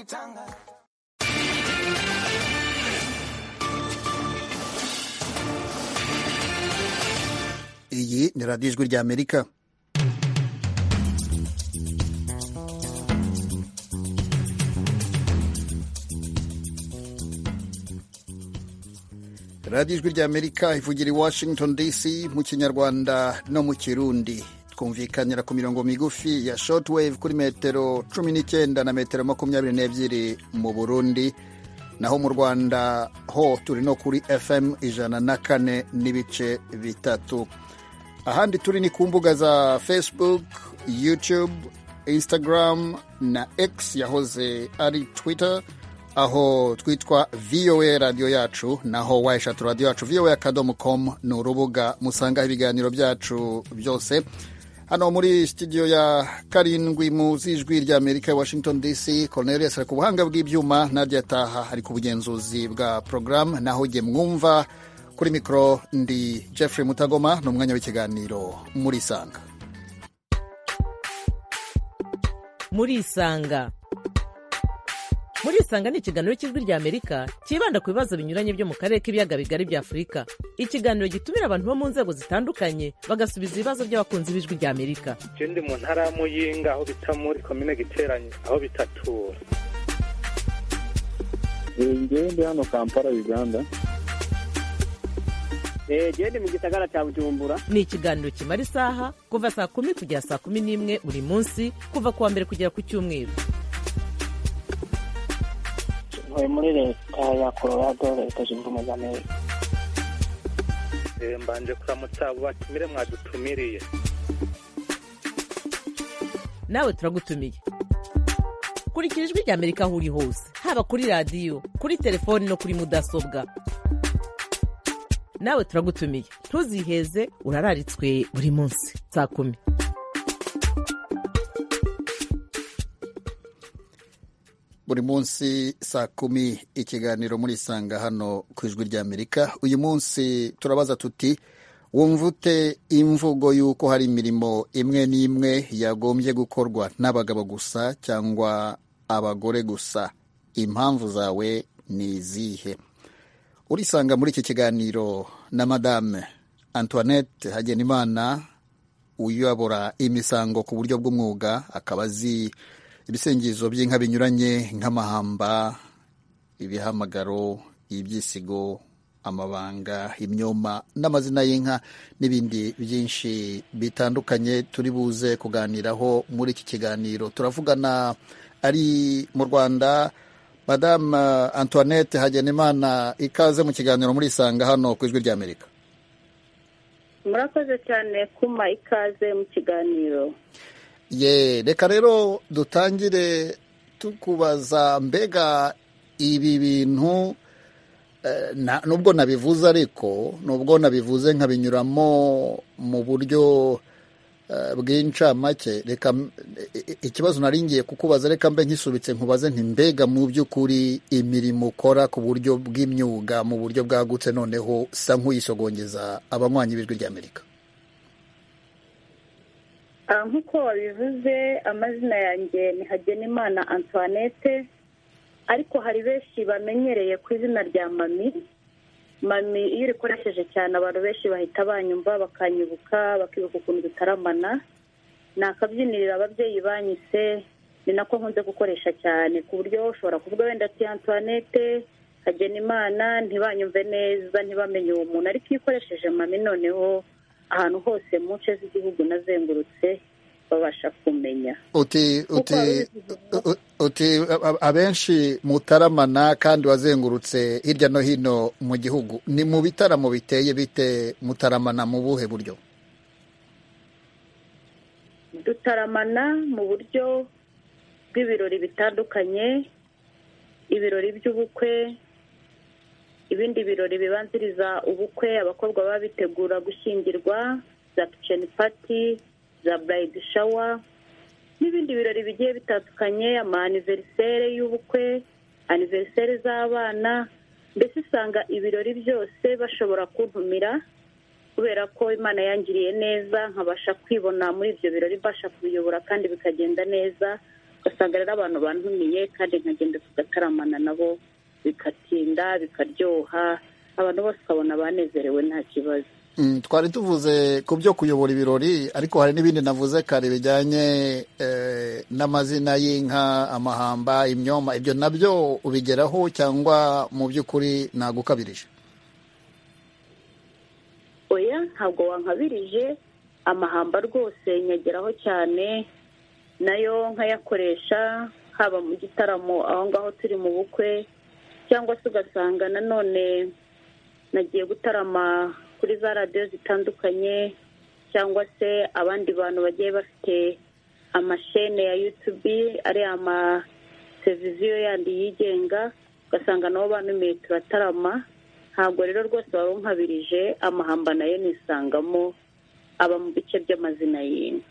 tanga. iyi ni radiyo ijwi rya amerika radiyo ijwi rya amerika ivugira i washington dc mu kinyarwanda no mu kirundi twumvikanira ku mirongo migufi ya shortwave kuri metero cumi n'icyenda na metero makumyabiri n'ebyiri mu burundi naho mu rwanda ho turi no kuri fm ijana na kane n'ibice bitatu ahandi turi ni ku mbuga za facebook youtube instagram na x yahoze ari twitter aho twitwa voa radiyo yacu naho wayishatu radiyo yacu voa akadomo com ni urubuga musangaho ibiganiro byacu byose hano muri studio ya karindwi mu z'ijwi rya amerika washington dc cornelius ari ku buhanga bw'ibyuma nadia taha ari ku bugenzuzi bwa porogaramu naho jye mwumva kuri mikoro ndi jeffrey mutagoma ni umwanya w'ikiganiro muri isanga muri isanga muri isanga ni ikiganiro cy'ijwi rya amerika cyibanda ku bibazo binyuranye byo mu karere k'ibiyaga bigari bya afurika ikiganiro gitumira abantu bo mu nzego zitandukanye bagasubiza ibibazo by'abakunzi b'ijwi rya amerika ndi mu ntara ya muyinga aho bita muri komine giteranye aho bitatura ngewe ndi hano kampala uganda gende mu gisagara cya bujumbura ni ikiganiro kimara isaha kuva saa kumi kugera saa kumi n'imwe buri munsi kuva ku wa mbere kugera ku cyumweru ntuye muri leta ya colorado leta zunze ubumwe za amerika mbanje kuramutsa abo batumire mwadutumiriye nawe turagutumiye kurikira ijwi rya amerika aho uri hose haba kuri radiyo kuri telefoni no kuri mudasobwa nawe turagutumiye ntuziheze urararitswe buri munsi saa kumi buri munsi saa kumi ikiganiro muri isanga hano ku ijwi rya amerika uyu munsi turabaza tuti wumva ute imvugo y'uko hari imirimo imwe n'imwe yagombye gukorwa n'abagabo gusa cyangwa abagore gusa impamvu zawe ni izihe urisanga muri iki kiganiro na madame antoinette hagenimana uyobora imisango ku buryo bw'umwuga akaba azi ibisengizo by'inka binyuranye nk'amahamba ibihamagaro ibyisigo amabanga imyoma n'amazina y'inka n'ibindi byinshi bitandukanye turi buze kuganiraho muri iki kiganiro turavugana ari mu rwanda madamu antoinette hagenimana ikaze mu kiganiro muri isanga hano ku ijwi ry'amerika murakoze cyane kuma ikaze mu kiganiro ye reka rero dutangire tukubaza mbega ibi bintu nubwo nabivuze ariko nubwo nabivuze nkabinyuramo mu buryo bw'incamake reka ikibazo naringiye kukubaza reka mbe nkisubitse nkubaze mbega mu by'ukuri imirimo ukora ku buryo bw'imyuga mu buryo bwagutse noneho usa nk'uyisogongeza abanywanyi b'ijwi rya amerika nk'uko wabivuze amazina yanjye ni hagenimana antoinette ariko hari benshi bamenyereye ku izina rya mami mami iyo urikoresheje cyane abantu benshi bahita banyumva bakanyibuka bakibuka ukuntu dutaramana ni akabyiniriro ababyeyi banyise ni nako nkunze gukoresha cyane ku buryo ushobora kuvuga wenda ati antoinette hagenimana ntibanyumve neza ntibamenye uwo muntu ariko iyo ukoresheje mami noneho ahantu hose mu nce z'igihugu nazengurutse babasha kumenya uti abenshi mutaramana kandi wazengurutse hirya no hino mu gihugu ni mu bitaramo biteye bite mutaramana mu buhe buryo dutaramana mu buryo bw'ibirori bitandukanye ibirori by'ubukwe ibindi birori bibanziriza ubukwe abakobwa baba bitegura gushyingirwa za kiceni pati za burayidi shawa n'ibindi birori bigiye bitandukanye amaniveriseri y'ubukwe aniveriseri z'abana mbese usanga ibirori byose bashobora kuntumira kubera ko imana yangiriye neza nkabasha kwibona muri ibyo birori mbasha kubiyobora kandi bikagenda neza ugasanga rero abantu bantumiye kandi nkagenda tugataramana nabo bikatinda bikaryoha abantu bose ukabona banezerewe nta kibazo Mm, twari tuvuze ku byo kuyobora ibirori ariko hari n'ibindi navuze kare bijyanye eh, n'amazina y'inka amahamba imyoma ibyo nabyo ubigeraho cyangwa mu by'ukuri nagukabirije oya ntabwo wankabirije amahamba rwose nyageraho cyane nayo nkayakoresha haba mu gitaramo aho ngaho turi mu bukwe cyangwa se ugasanga nanone nagiye gutarama kuri za radiyo zitandukanye cyangwa se abandi bantu bagiye bafite amashene ya yutubi ari amateleviziyo yandi yigenga ugasanga nabo banumiye turatarama ntabwo rero rwose waba unkabirije amahamba nayo nisangamo aba mu bice by'amazina y'inka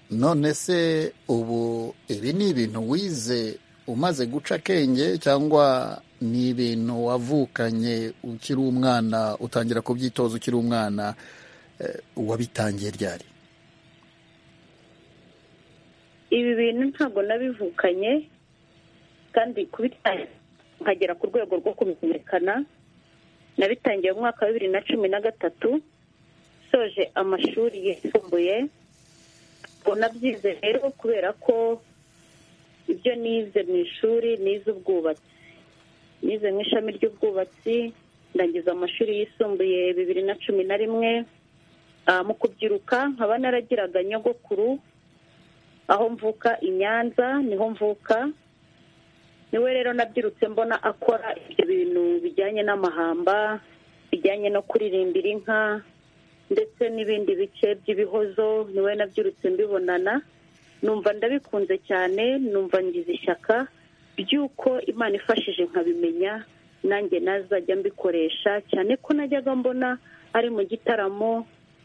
none se ubu ibi ni ibintu wize umaze guca akenge cyangwa ni ibintu wavukanye ukiri umwana utangira kubyitoza ukiri umwana eh, wabitangiye ryari ibi bintu ntabwo nabivukanye kandi kubitangira nkagera ku rwego rwo kubimenyekana nabitangiye mu mwaka wa bibiri na cumi na gatatu soje amashuri yisumbuye ubwo nabyize rero kubera ko ibyo nize mu ishuri nize ubwubatsi nize mu ishami ry'ubwubatsi ndangiza amashuri yisumbuye bibiri na cumi na rimwe Ah, mu kubyiruka nkaba naragiraga nyogokuru aho mvuka i nyanza niho mvuka niwe rero nabyirutse mbona akora ibyo bintu bijyanye n'amahamba bijyanye no kuririmbira inka ndetse n'ibindi bice by'ibihozo niwe nabyirutse mbibonana numva ndabikunze cyane numva ngize ishyaka ry'uko imana ifashije nkabimenya nanjye nazajya mbikoresha cyane ko najyaga mbona ari mu gitaramo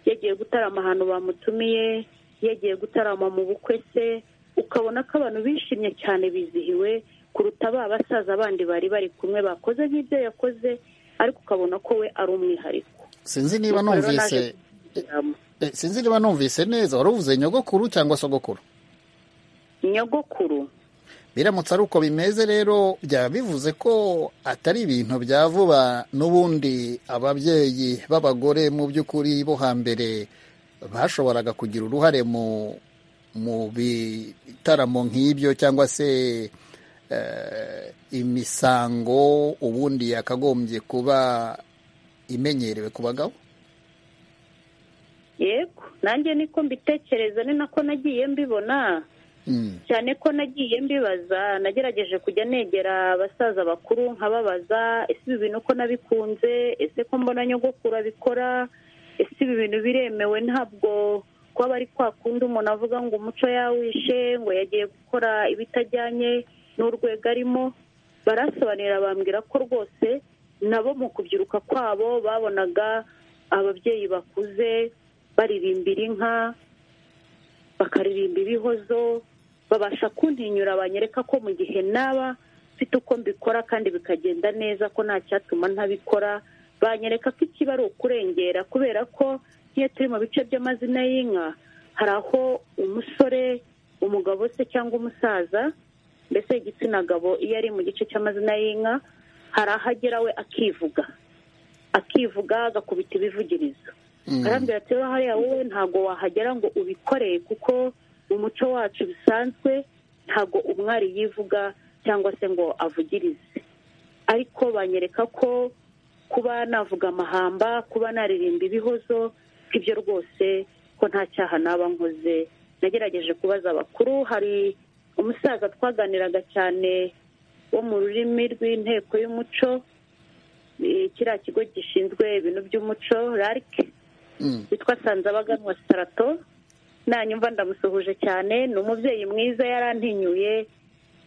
yagiye gutarama ahantu bamutumiye yagiye gutarama mu bukwe se ukabona ko abantu bishimye cyane bizihiwe kuruta ba basaza bandi bari bari kumwe bakoze nk'ibyo yakoze ariko ukabona ko we ari umwihariko sinzi niba Nuko rero numvise naje kugikuramo. eh, sinzi niba numvise neza wari uvuze nyogokuru cyangwa sogokuru nyogokuru biramutse ari uko bimeze rero byaba bivuze ko atari ibintu bya vuba n'ubundi ababyeyi b'abagore mu by'ukuri bo hambere bashoboraga kugira uruhare mu mu bitaramo nk'ibyo cyangwa se eh, imisango ubundi yakagombye kuba imenyerewe ku bagabo yego nanjye niko mbitekereza ni nako nagiye mbibona Mm. cyane ko nagiye mbibaza nagerageje kujya negera abasaza bakuru nkababaza ese ibi bintu ko nabikunze ese ko mbona nyogokuru abikora ese ibi bintu biremewe ntabwo kuba bari kwa kundi umuntu avuga ngo umuco yawishe ngo yagiye gukora ibitajyanye n'urwego arimo barasobanurira bambwira ko rwose nabo mu kubyiruka kwabo babonaga ababyeyi bakuze baririmbira inka bakaririmba ibihozo babasha kuntinyura banyereka ko mu gihe naba mfite uko mbikora kandi bikagenda neza ko nta cyatuma ntabikora banyereka ko ikiba ari ukurengera kubera ko iyo turi mu bice by'amazina y'inka hari aho umusore umugabo se cyangwa umusaza mbese igitsina gabo iyo ari mu gice cy'amazina y'inka hari aho agera we akivuga akivuga agakubita ibivugirizo Mm. arambwira ati rero hariya wowe ntabwo wahagera ngo ubikoreye kuko mu muco wacu bisanzwe ntabwo umwari yivuga cyangwa se ngo avugirize ariko banyereka ko kuba navuga amahamba kuba naririmba ibihozo ibyo rwose ko nta cyaha naba nkoze nagerageje kubaza abakuru hari umusaza twaganiraga cyane wo mu rurimi rw'inteko y'umuco eh, kiriya kigo gishinzwe ibintu by'umuco rarike Mm. witwa sanzabaganwa sitarato nanyumva ndamusuhuje cyane ni umubyeyi mwiza yarantinyuye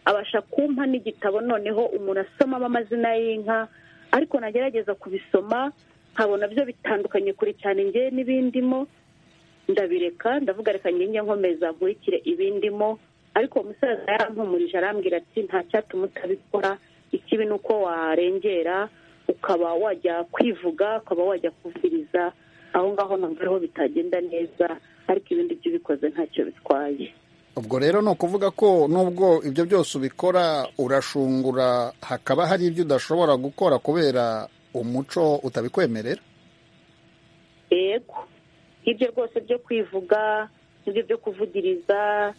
abasha kumpa n'igitabo noneho umuntu asomamo amazina y'inka ariko nagerageza kubisoma nkabona byo bitandukanye kure cyane njye n'ibindimo ndabireka ndavuga reka njye nkomeza nkurikire ibindimo ariko uwo musaza yarampumurije arambwira ati nta cyatuma utabikora ikibi ni uko warengera ukaba wajya kwivuga ukaba wajya kuvugiriza aho ngaho numva ariho bitagenda neza ariko ibindi byo ubikoze ntacyo bitwaye ubwo rero ni ukuvuga ko nubwo ibyo byose ubikora urashungura hakaba hari ibyo udashobora gukora kubera umuco utabikwemerera yego ibyo rwose byo kwivuga ibyo byo kuvugiriza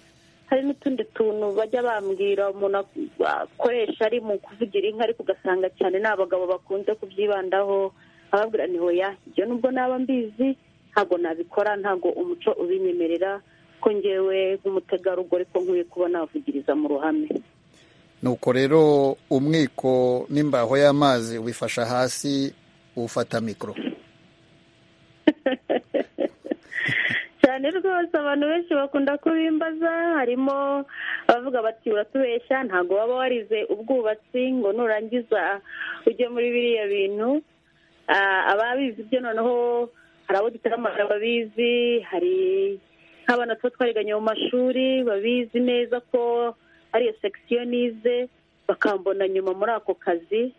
hari n'utundi tuntu bajya bambwira umuntu akoresha ari mu kuvugira inka ariko ugasanga cyane ni abagabo bakunze kubyibandaho ababwira ni hoya ibyo nubwo naba mbizi ntabwo nabikora ntabwo umuco ubinyemerera ko ngewe nk'umutegarugori ko nkwiye kuba navugiriza mu ruhame nuko rero umwiko n'imbaho y'amazi ubifasha hasi ufata mikoro cyane rwose abantu benshi bakunda kubimbaza harimo abavuga bati uratubeshya ntabwo waba warize ubwubatsi ngo nurangiza ujye muri biriya bintu Ah, ababizi byo noneho hari abo dutaramara babizi hari nk'abana tuba twariganye mu mashuri babizi neza ko ariyo sekisiyo nize bakambona nyuma muri ako kazi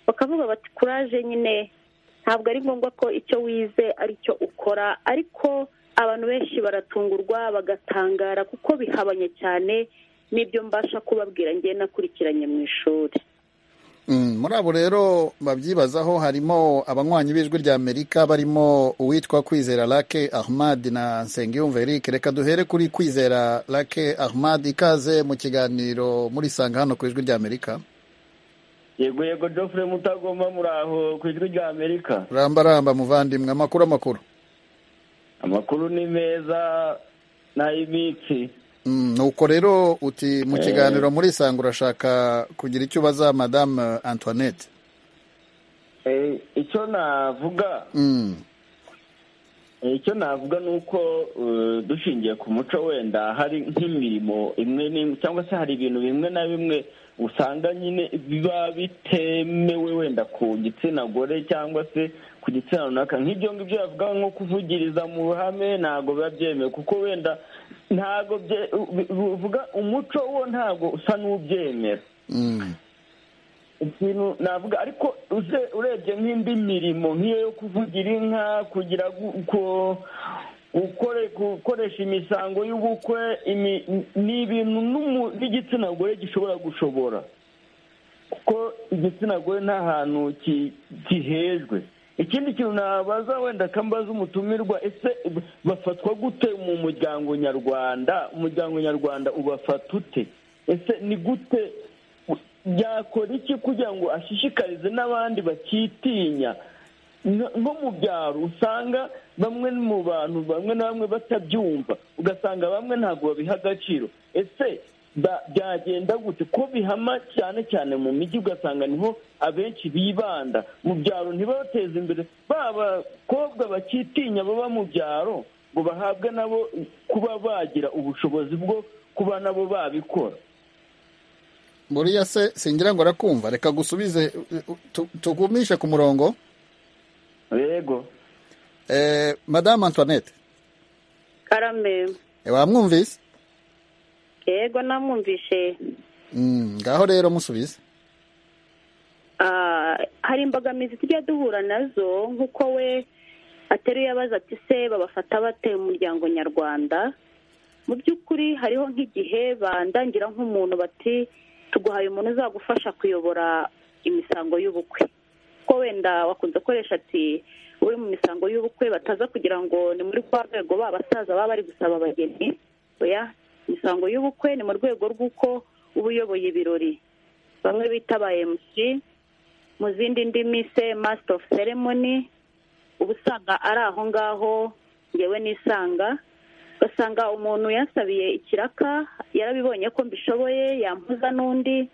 bakavuga bati kuraje nyine ntabwo ari ngombwa ko icyo wize ari cyo ukora ariko abantu benshi baratungurwa bagatangara kuko bihabanye cyane n'ibyo mbasha kubabwira ngewe nakurikiranye mu ishuri Mm, muri abo rero babyibazaho harimo abanywanyi b'ijwi rya amerika barimo uwitwa kwizera lake ahmad na nsengiyumva eric reka duhere kuri kwizera lake ahmad ikaze mu kiganiro murisanga hano ku ijwi rya amerika yego yego Geoffrey mutagomba muraho ku ijwi rya amerika rambaramba muvandimwe amakuru amakuru amakuru ni meza n'ay'imitsi Mm, nuko rero uti mu Eh. kiganiro murisanga urashaka kugira icyo ubaza madame antoinette Eh, icyo navuga mm. Eh, icyo navuga ni uko eh, dushingiye ku muco wenda hari nk'imirimo imwe n'imwe cyangwa se hari ibintu bimwe na bimwe usanga nyine biba bitemewe wenda ku gitsina gore cyangwa se ku gitsina runaka nk'ibyo ngibyo yavuga nko kuvugiriza mu ruhame ntabwo biba byemewe kuko wenda ntabwo bye- u- bi- uvuga umuco wo ntabwo usa n'ubyemera Mm. ikintu navuga ariko uze- urebye nk'indi mirimo nk'iyo yo kuvugira inka kugira gu- ku- gukore gukoresha imisango y'ubukwe imi- ni ibintu n'umu- n'igitsina gore gishobora gushobora kuko igitsina gore nta hantu ki- gihejwe ikindi kintu nabaza wenda kambaza umutumirwa ese bafatwa gute mu muryango nyarwanda umuryango nyarwanda ubafata ute ese ni gute yakora iki kugira ngo ashishikarize n'abandi bakitinya Nko- nko mu byaro usanga bamwe mu bantu bamwe na bamwe batabyumva ugasanga bamwe ntabwo babiha agaciro ese ba- byagenda gute ko bihama cyane cyane mu mijyi ugasanga niho abenshi bibanda mu byaro ntibateze imbere ba bakobwa bakitinya baba mu byaro ngo bahabwe nabo kuba bagira ubushobozi bwo kuba nabo babikora buriya se singira ngo arakumva reka gusubize uh, tu- tugumishe ku murongo yego eh, madame antoinette karame eh, wamwumvise yego namwumvishe Mm, ngaho rero musubize Ah, hari imbogamizi tujya duhura nazo nk'uko we ateruye abaza ati se babafata bate mu muryango nyarwanda mu by'ukuri hariho nk'igihe bandangira nk'umuntu bati tuguhaye umuntu uzagufasha kuyobora imisango y'ubukwe ko wenda wakunze gukoresha ati uri mu misango y'ubukwe bataza kugira ngo ni muri rwa rwego ba basaza baba bari gusaba abageni oya imisango y'ubukwe ni mu rwego rw'uko uba uyoboye ibirori bamwe bita ba MC mu zindi ndimi se master of ceremony uba usanga ari aho ngaho ngewe nisanga ugasanga umuntu yansabiye ikiraka yarabibonye ko mbishoboye yampuza n'undi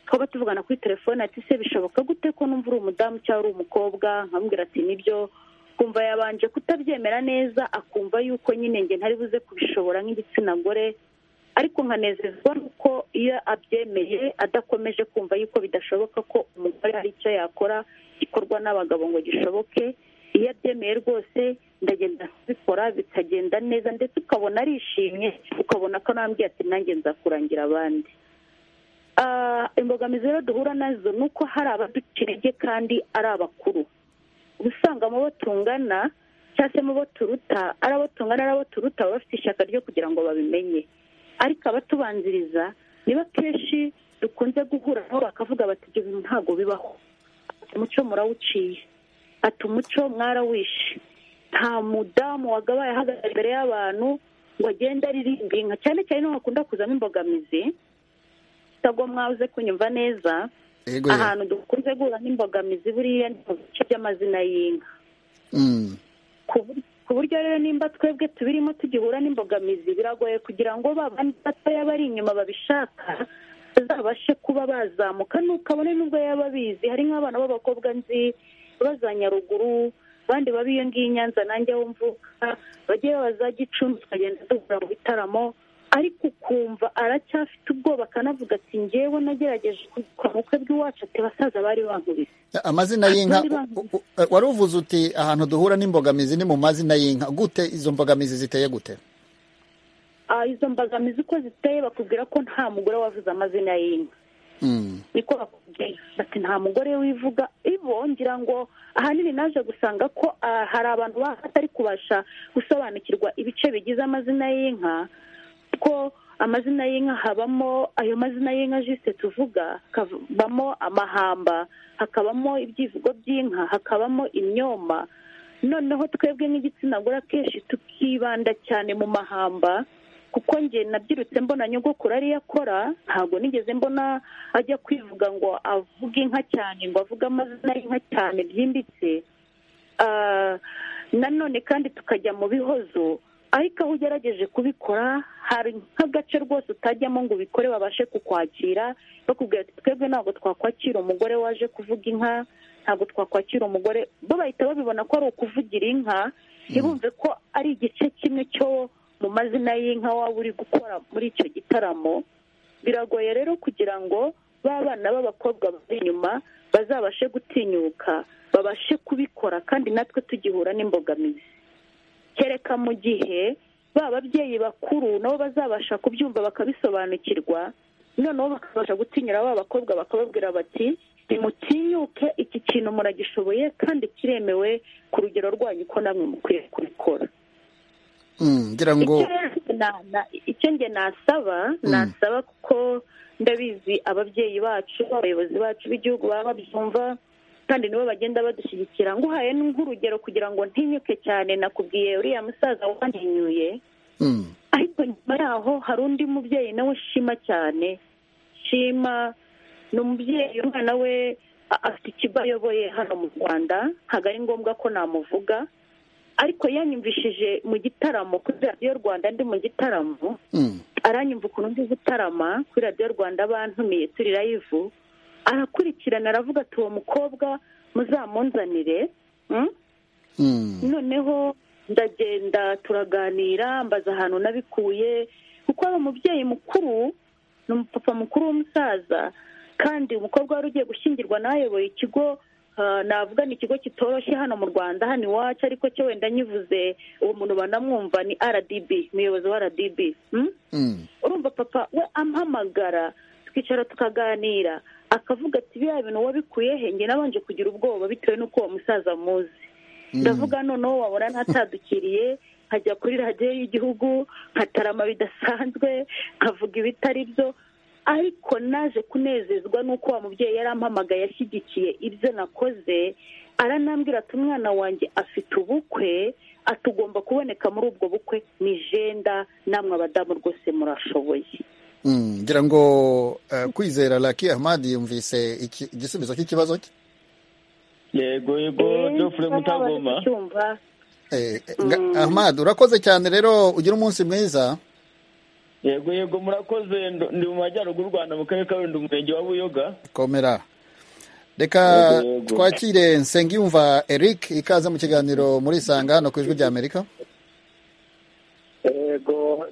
twaba tuvugana kuri telefone ati se bishoboka gute ko numva uri umudamu cyangwa uri umukobwa nkamubwira ati nibyo kumva yabanje kutabyemera neza akumva yuko nyine nge ntari buze kubishobora nk'igitsina gore ariko nkanezezwa nuko iyo abyemeye adakomeje kumva yuko bidashoboka ko umugore hari icyo yakora gikorwa n'abagabo ngo gishoboke iyo abyemeye rwose ndagenda bikora bikagenda neza ndetse ukabona arishimye ukabona ko anambwiye ati nanjye nzakurangira abandi Ah, imbogamizi rero duhura nazo ni uko hari abaduca intege kandi ari abakuru uba usanga mu bo tungana cyangwa se mu bo turuta ari abo tungana ari abo turuta baba bafite ishyaka ryo kugira ngo babimenye ariko abatubanziriza niba kenshi dukunze guhura nabo bakavuga bati ibyo bintu ntabwo bibaho ati umuco murawuciye ati umuco mwarawishe nta mudamu wagabaye ahagaze imbere y'abantu ngo agende aririmbe inka cyane cyane niho hakunda kuzamo imbogamizi ntabwo mwabuze kunyumva neza Ego ya. ahantu dukunze guhura n'imbogamizi buriya ni mu bice by'amazina y'inka Mm. ku bur- ku buryo rero nimba twebwe tubirimo tugihura n'imbogamizi biragoye kugira ngo ba bandi batoya bari inyuma babishaka bazabashe kuba bazamuka nuko abone nubwo yaba abizi hari nk'abana b'abakobwa nzi baba za nyaruguru abandi baba iyo ngiyo i nyanza nanjye aho mvuka bagiye baba za gicumbi tukagenda duhura mu bitaramo ariko ukumva aracyafite ubwoba akanavuga ati ngewe nagerageje kwa bukwe bw'iwacu ati basaza bari bankubise amazina y'inka Abandi u- u- u- wari uvuze uti ahantu duhura n'imbogamizi ni mu mazina y'inka gute izo mbogamizi ziteye gute Ah, izo mbogamizi uko ziteye bakubwira ko nta mugore wavuze amazina y'inka Mm. niko bakubwira bati nta mugore wivuga ibo ngira ngo ahanini naje gusanga ko ah, hari abantu batari kubasha gusobanukirwa ibice bigize amazina y'inka ko amazina y'inka habamo ayo mazina y'inka jisite tuvuga hakabamo amahamba hakabamo ibyivugo by'inka hakabamo imyoma noneho twebwe nk'igitsina gore akenshi tukibanda cyane mu mahamba kuko njye nabyirutse mbona nyogokuru ariyo akora ntabwo nigeze mbona ajya kwivuga ngo avuge inka cyane ngo avuge amazina y'inka cyane byimbitse Ah, nanone kandi tukajya mu bihozo ariko aho ugerageje kubikora hari nk'agace rwose utajyamo ngo ubikore babashe kukwakira bakubwira ati twebwe ntabwo twakwakira umugore waje kuvuga inka ntabwo twakwakira umugore bo bahita babibona ko ari ukuvugira inka ntibumve ko ari igice kimwe cyo mu mazina y'inka waba uri gukora muri icyo gitaramo biragoye rero kugira ngo ba bana b'abakobwa bari inyuma bazabashe gutinyuka babashe kubikora kandi natwe tugihura n'imbogamizi kereka mu gihe ba babyeyi bakuru nabo bazabasha kubyumva bakabisobanukirwa noneho bakabasha gutinyura ba bakobwa bakababwira bati nimutinyuke iki kintu muragishoboye kandi kiremewe ku rugero rwanyu ko namwe mukwiye kubikora Mm. ngira ngo icyo rero na- na- icyo njye nasaba Mm. nasaba kuko ndabizi ababyeyi bacu abayobozi bacu b'igihugu baba babyumva kandi nibo bagenda badushyigikira nguhaye nk'urugero kugira ngo ntinyuke cyane nakubwiye uriya musaza wantinyuye Mm. ariko nyuma yaho hari undi mubyeyi nawe shima cyane shima ni umubyeyi umwana we a- afite ikigo ayoboye hano mu rwanda ntabwo ari ngombwa ko namuvuga ariko yanyumvishije mu gitaramo kuri radiyo rwanda ndi mu gitaramo Mm. aranyumva ukuntu ndi gutarama kuri radiyo rwanda bantumiye turi live arakurikirana aravuga ati uwo mukobwa muzamunzanire mm? Mm. noneho ndagenda turaganira mbaza ahantu nabikuye kuko ari umubyeyi mukuru ni umupapa mukuru w'umusaza kandi umukobwa wari ugiye gushyingirwa n'ayoboye ikigo ah, navuga ni ikigo kitoroshye hano mu rwanda hano iwacu ariko cyo wenda nyivuze uwo muntu banamwumva ni rdb umuyobozi wa rdb mm? Mm. urumva papa we ampamagara twicara tukaganira akavuga ati biriya bintu wabikuye he njye nabanje kugira ubwoba bitewe n'uko uwo musaza muzi ndavuga noneho wabona ntatadukiriye nkajya kuri radiyo y'igihugu nkatarama bidasanzwe nkavuga ibitari byo ariko naje kunezezwa n'uko wa mubyeyi yari ampamagaye ashyigikiye ibyo nakoze aranambwira ati umwana wanjye afite ubukwe atugomba kuboneka muri ubwo bukwe ni jenda namwe abadamu rwose murashoboye Mm. ngira ngo eh, kwizera Lucky Ahmad yumvise iki- igisubizo cy'ikibazo cye yego yego jofure mutagoma cyumva Eh, eh, nga- Ahmad urakoze cyane rero ugira umunsi mwiza yego yego murakoze ndo- ndi mu majyaruguru y'u rwanda mu karere ka rundi umurenge wa buyoga komera reka Yego, yego. twakire nsengiyumva eric ikaze mu kiganiro muri isanga hano ku ijwi rya amerika yego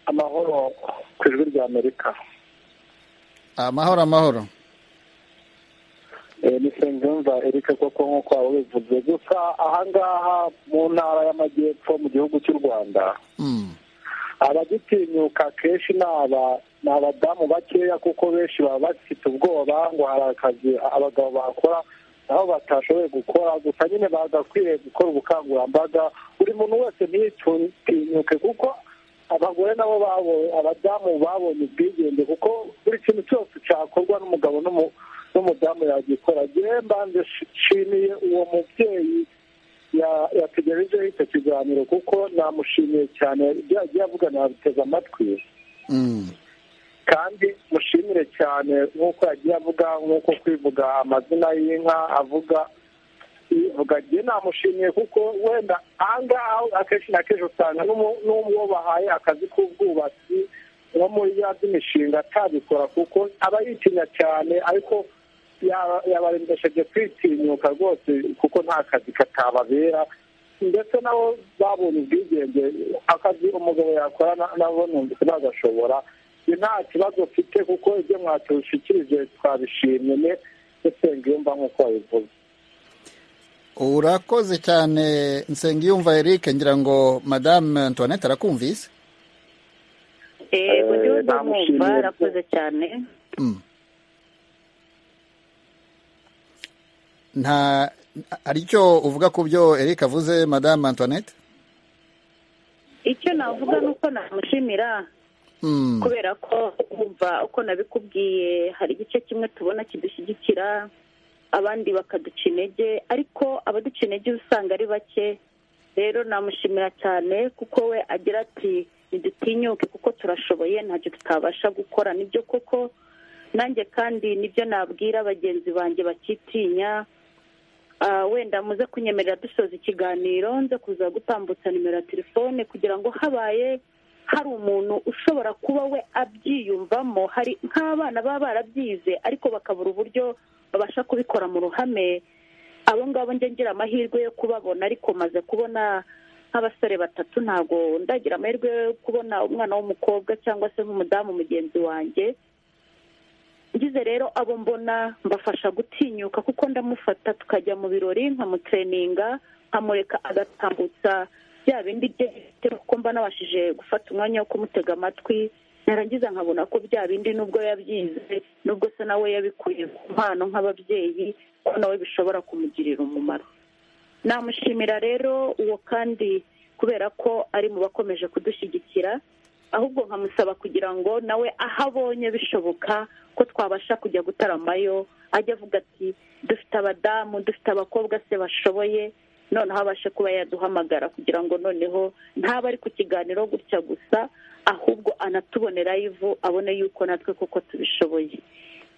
amahoro ku ijwi rya amerika amahoro amahoro Eh, ni nsengiyumva erike koko nk'uko waba ubivuze gusa ahangaha mu ntara y'amajyepfo mu gihugu cy'u rwanda Mm. abagitinyuka akenshi ni aba- ni abadamu bakeya kuko benshi baba bafite ubwoba ngo hari akazi abagabo bakora nabo batashoboye gukora gusa nyine bagakwiriye gukora ubukangurambaga buri muntu wese ntitinyuke kuko abagore nabo babonye abadamu babonye ubwigenge kuko buri kintu cyose cyakorwa n'umugabo n'umudamu yagikora yewe mbanze nshimiye uwo mubyeyi yategerejeho icyo kiganiro kuko namushimiye cyane ibyo yagiye avuga nabiteze amatwi kandi mushimire cyane nk'uko yagiye avuga nk'uko kwivuga amazina y'inka avuga ivuga njye namushimiye kuko wenda ahangaha akenshi na kenshi usanga n'uwo bahaye akazi k'ubwubatsi nko muri ya by'imishinga atabikora kuko aba yitinya cyane ariko yabarembesheje kwitinyuka rwose kuko nta kazi katababera ndetse nabo babonye ubwigenge akazi umugabo yakora nabo numvise bagashobora nta kibazo ufite kuko ibyo mwatushikirije twabishimye ne nsengiyumva nk'uko wabivuze urakoze cyane nsengiyumva eric ngira ngo madame antoinette arakumvise yego niwe ndamwumva arakoze cyane nta hari icyo uvuga ku byo eric avuze madame antoinette icyo navuga ni uko namushimira kubera ko kumva uko nabikubwiye hari igice kimwe tubona kidushyigikira abandi bakaduca intege ariko abaduca intege usanga ari bake rero namushimira cyane kuko we agira ati ntidutinyuke kuko turashoboye ntacyo tutabasha gukora nibyo koko nanjye kandi nibyo nabwira bagenzi banjye bakitinya wenda muze kunyemerera dusoza ikiganiro nze kuza gutambutsa nimero ya telefone kugira ngo habaye hari umuntu ushobora kuba we abyiyumvamo hari nk'abana baba barabyize ariko bakabura uburyo babasha kubikora mu ruhame abo ngabo njye ngira amahirwe yo kubabona ariko maze kubona nk'abasore batatu ntabwo ndagira amahirwe yo kubona umwana w'umukobwa cyangwa se nk'umudamu mugenzi wanjye ngize rero abo mbona mbafasha gutinyuka kuko ndamufata tukajya mu birori nkamutreninga nkamureka agatambutsa bya bindi bye kuko mba nabashije gufata umwanya wo kumutega amatwi narangiza nkabona ko bya bindi nubwo yabyize nubwo se nawe yabikuye ku mpano nk'ababyeyi ko nawe bishobora kumugirira umumaro namushimira rero uwo kandi kubera ko ari mu bakomeje kudushyigikira ahubwo nkamusaba kugira ngo nawe aho abonye bishoboka ko twabasha kujya gutaramayo ajya avuga ati dufite abadamu dufite abakobwa se bashoboye noneho abashe kuba yaduhamagara kugira ngo noneho ntaba ari ku kiganiro gutya gusa ahubwo anatubonera ivu abone yuko natwe kuko tubishoboye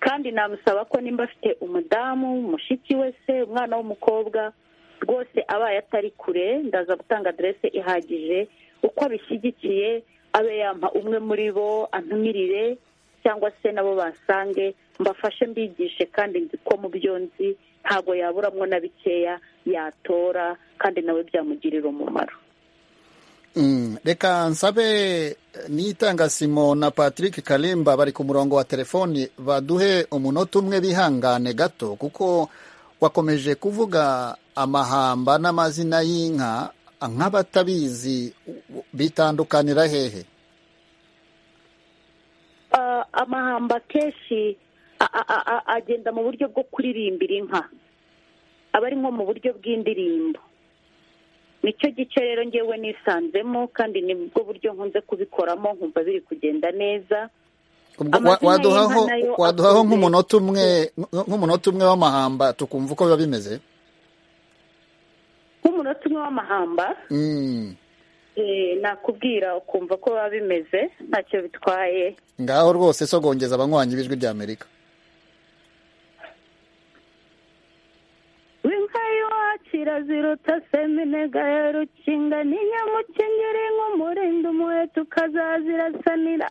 kandi namusaba ko nimba afite umudamu mushiki we se umwana w'umukobwa rwose abaye atari kure ndaza gutanga aderese ihagije uko abishyigikiye abe yampa umwe muri bo antumirire cyangwa se nabo basange mbafashe mbigishe kandi nzi ko mu byo nzi ntabwo yaburamwo na bikeya yatora kandi nawe byamugirira umumaro reka nsabe n'itanga simo na patrick karimba bari ku murongo wa telefoni baduhe umunota umwe bihangane gato kuko wakomeje kuvuga amahamba n'amazina y'inka nk'abatabizi bitandukanira hehe amahamba kenshi agenda mu buryo bwo kuririmbira inka aba ari nko mu buryo bw'indirimbo nicyo gice rero ngewe nisanzemo kandi ni bwo buryo nkunze kubikoramo nkumva biri kugenda neza waduhaho nk'umunota umwe nk'umunota umwe w'amahamba tukumva uko biba bimeze nk'umunota umwe w'amahamba nakubwira ukumva ko biba bimeze ntacyo bitwaye ngaho rwose sogongeza abanywanyi b'ijwi ry'amerika w'inka y'iwacu iraziruta seminega ya rukinga ni nyamukingiri nk'umurinda umuheto ukazazirasanira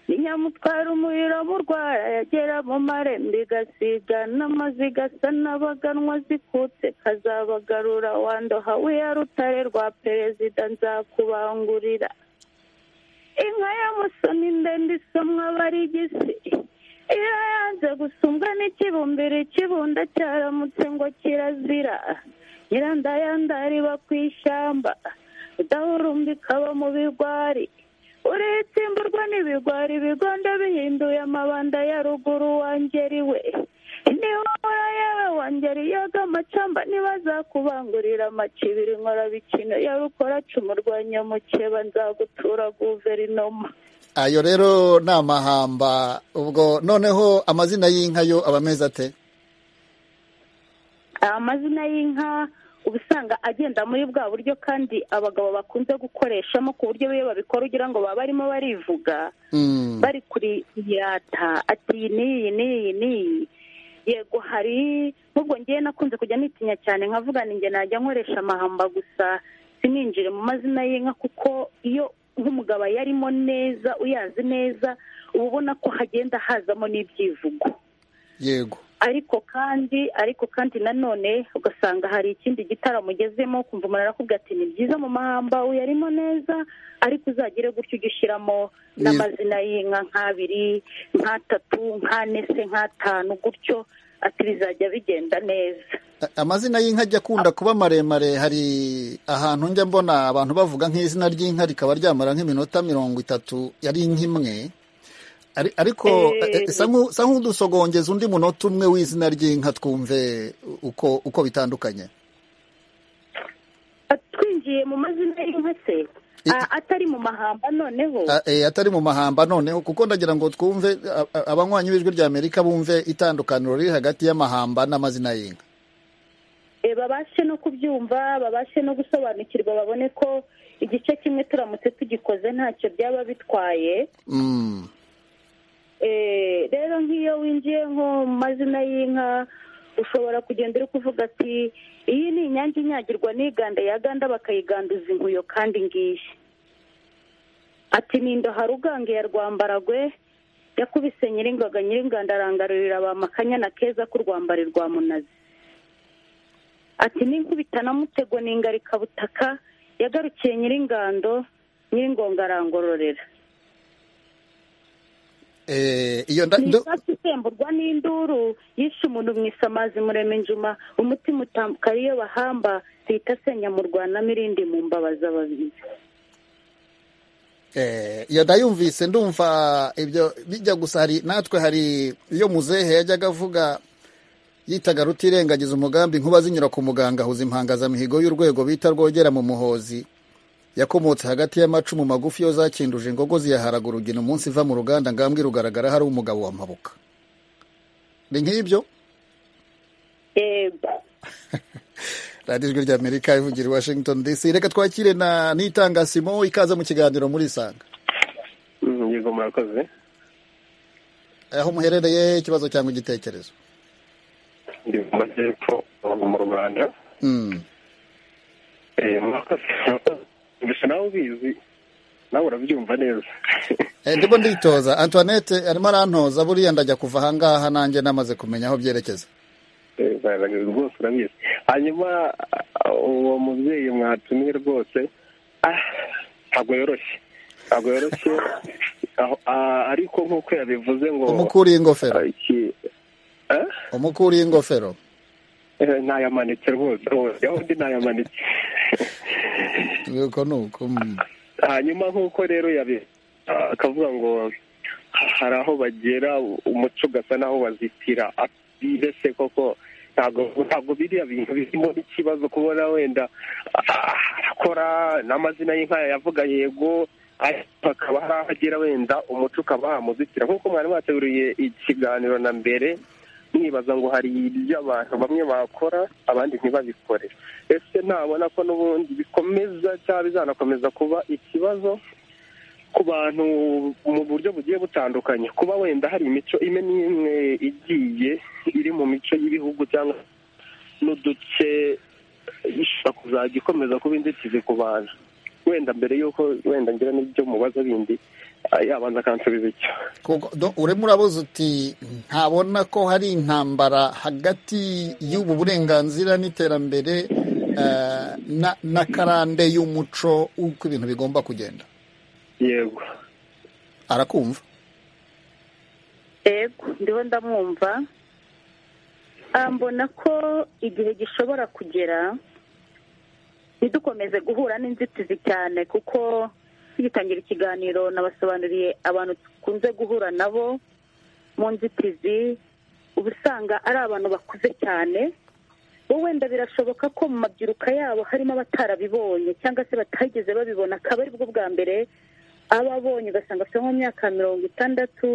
ni nyamutwara umuriro burwara yagera mu marembo igasiga n'amaziga asa n'abaganwa zikutse kazabagarura wandoha wiya rutare rwa perezida nzakubangurira inka ya musoni ndende isomwa barigisi iyo yanze gusumbwa n'ikibumbiro ikibunda cyaramutse ngo kirazira nyirandayandari iba ku ishyamba udahurumbika ikaba mu bigwari uritsimburwa n'ibigwari ibigondo bihinduye amabanda ya ruguru wangeri we niwohora yewe wa banjyariyaga amacamba ntibazakubangurira amacibiri nkora bikino yarukora cumurwanya mukeba nzagutura guverinoma ayo rero ni amahamba ubwo noneho amazina y'inka yo aba ameze ate amazina y'inka uba usanga agenda muri bwa buryo kandi abagabo bakunze gukoreshamo ku buryo iyo babikora ugira ngo baba barimo barivuga bari kuri irata ati iyi n'iyi n'iyi n'iyi yego hari nk'ubwo ngewe nakunze kujya nitinya cyane nkavuga ninjye najya nkoresha amahamba gusa sininjire mu mazina y'inka kuko iyo nk'umugabo yarimo neza uyazi neza uba ubona ko hagenda hazamo n'ibyivugo yego ariko kandi ariko kandi nanone ugasanga hari ikindi gitaramo ugezemo kumva umuntu arakubwira ati ni byiza mu mahamba uyarimo neza ariko uzagire gutyo ujye ushyiramo n'amazina y'inka nk'abiri nk'atatu nk'ane se nk'atanu gutyo ati bizajya bigenda neza amazina y'inka ajya akunda kuba maremare hari ahantu njya mbona abantu bavuga nk'izina ry'inka rikaba ryamara nk'iminota mirongo itatu yari inka imwe ariko sa nk'udusogongeza undi munota umwe w'izina ry'inka twumve uko uko bitandukanye twinjiye mu mazina y'inka se atari mu mahamba noneho atari mu mahamba noneho kuko ndagira ngo twumve abanywanyi b'ijwi rya amerika bumve itandukaniro riri hagati y'amahamba n'amazina y'inka babashe no kubyumva babashe no gusobanukirwa babone ko igice kimwe turamutse tugikoze ntacyo byaba bitwaye rero nk'iyo winjiye nko mu mazina y'inka ushobora kugenda uri kuvuga ati iyi ni inyange inyagirwa n'iganda ya ganda bakayiganduza inkuyo kandi ngiyi ati nindo harugange ya rwambaragwe yakubise nyiringaga nyiringanda arangarurira ba makanyana keza ku rwambari rwa munazi ati ninkubita na mutego n'ingarikabutaka yagarukiye nyiringando nyiringonga arangororera iyo icyatsi isemburwa n'induru yishe umuntu mu isamazi murema injuma umutima utambuka iyo bahamba zihita asenya mu rwanamo irindi mu mbabazi ababizi iyo ndayumvise ndumva ibyo bijya gusa hari natwe hari iyo muzehe yajyaga avuga yitaga rutirengagiza umugambi nkuba zinyura ku muganga ahuza impangazamihigo y'urwego bita rwogera mu muhozi yakomotse hagati y'amacumu magufi yo zakinduje ingogo ziyaharagura urugina umunsi iva mu ruganda ngambwe rugaragara hari umugabo wa mpabuka ni nk'ibyo radiyo ijwi rya amerika ivugira i washington dc reka twakire na n'itangasimo ikaze mu kiganiro muri isanga yego murakoze aho muherereye ikibazo cyangwa igitekerezo ndi mu majyepfo mu rwanda gusa nawe ubizi nawe urabyumva neza ndimo nditoza antoinette arimo arantoza buriya ndajya kuva ahangaha nanjye namaze kumenya aho byerekeza rwose urabizi hanyuma uwo mubyeyi mwatumiye rwose ntabwo yoroshye ntabwo yoroshye ariko nk'uko yabivuze ngo umukuriye ingofero umukuriye ingofero ntayamanitse rwose yaho undi ntayamanitse nuko nuko hanyuma nk'uko rero yabi akavuga ngo hari aho bagera umuco ugasa n'aho bazitira mbese koko ntabwo biriya bintu birimo n'ikibazo kubona wenda arakora n'amazina y'inka yavuga yego hakaba hari aho agera wenda umuco ukaba wamuzitira nk'uko mwari wateguriye ikiganiro na mbere mwibaza ngo hari ibyo abantu bamwe bakora abandi ntibabikore ese ntabona ko n'ubundi bikomeza cyangwa bizanakomeza kuba ikibazo ku bantu mu buryo bugiye butandukanye kuba wenda hari imico imwe n'imwe igiye iri mu mico y'ibihugu cyangwa n'uduce ishobora kuzajya ikomeza kuba inzitizi ku bantu wenda mbere y'uko wenda ngira n'ibyo mubaza bindi yabanza akansubiza icyo urimo urabuze uti ntabona ko hari intambara hagati y'ubu burenganzira n'iterambere na karande y'umuco uko ibintu bigomba kugenda yego arakumva yego ndiho ndamwumva mbona ko igihe gishobora kugera ntidukomeze guhura n'inzitizi cyane kuko tugitangira ikiganiro nabasobanuriye abantu dukunze guhura nabo mu nzitizi uba usanga ari abantu bakuze cyane bo wenda birashoboka ko mu mabyiruka yabo harimo abatarabibonye cyangwa se batageze babibona akaba aribwo bwa mbere aba abonye ugasanga afite nko mu myaka mirongo itandatu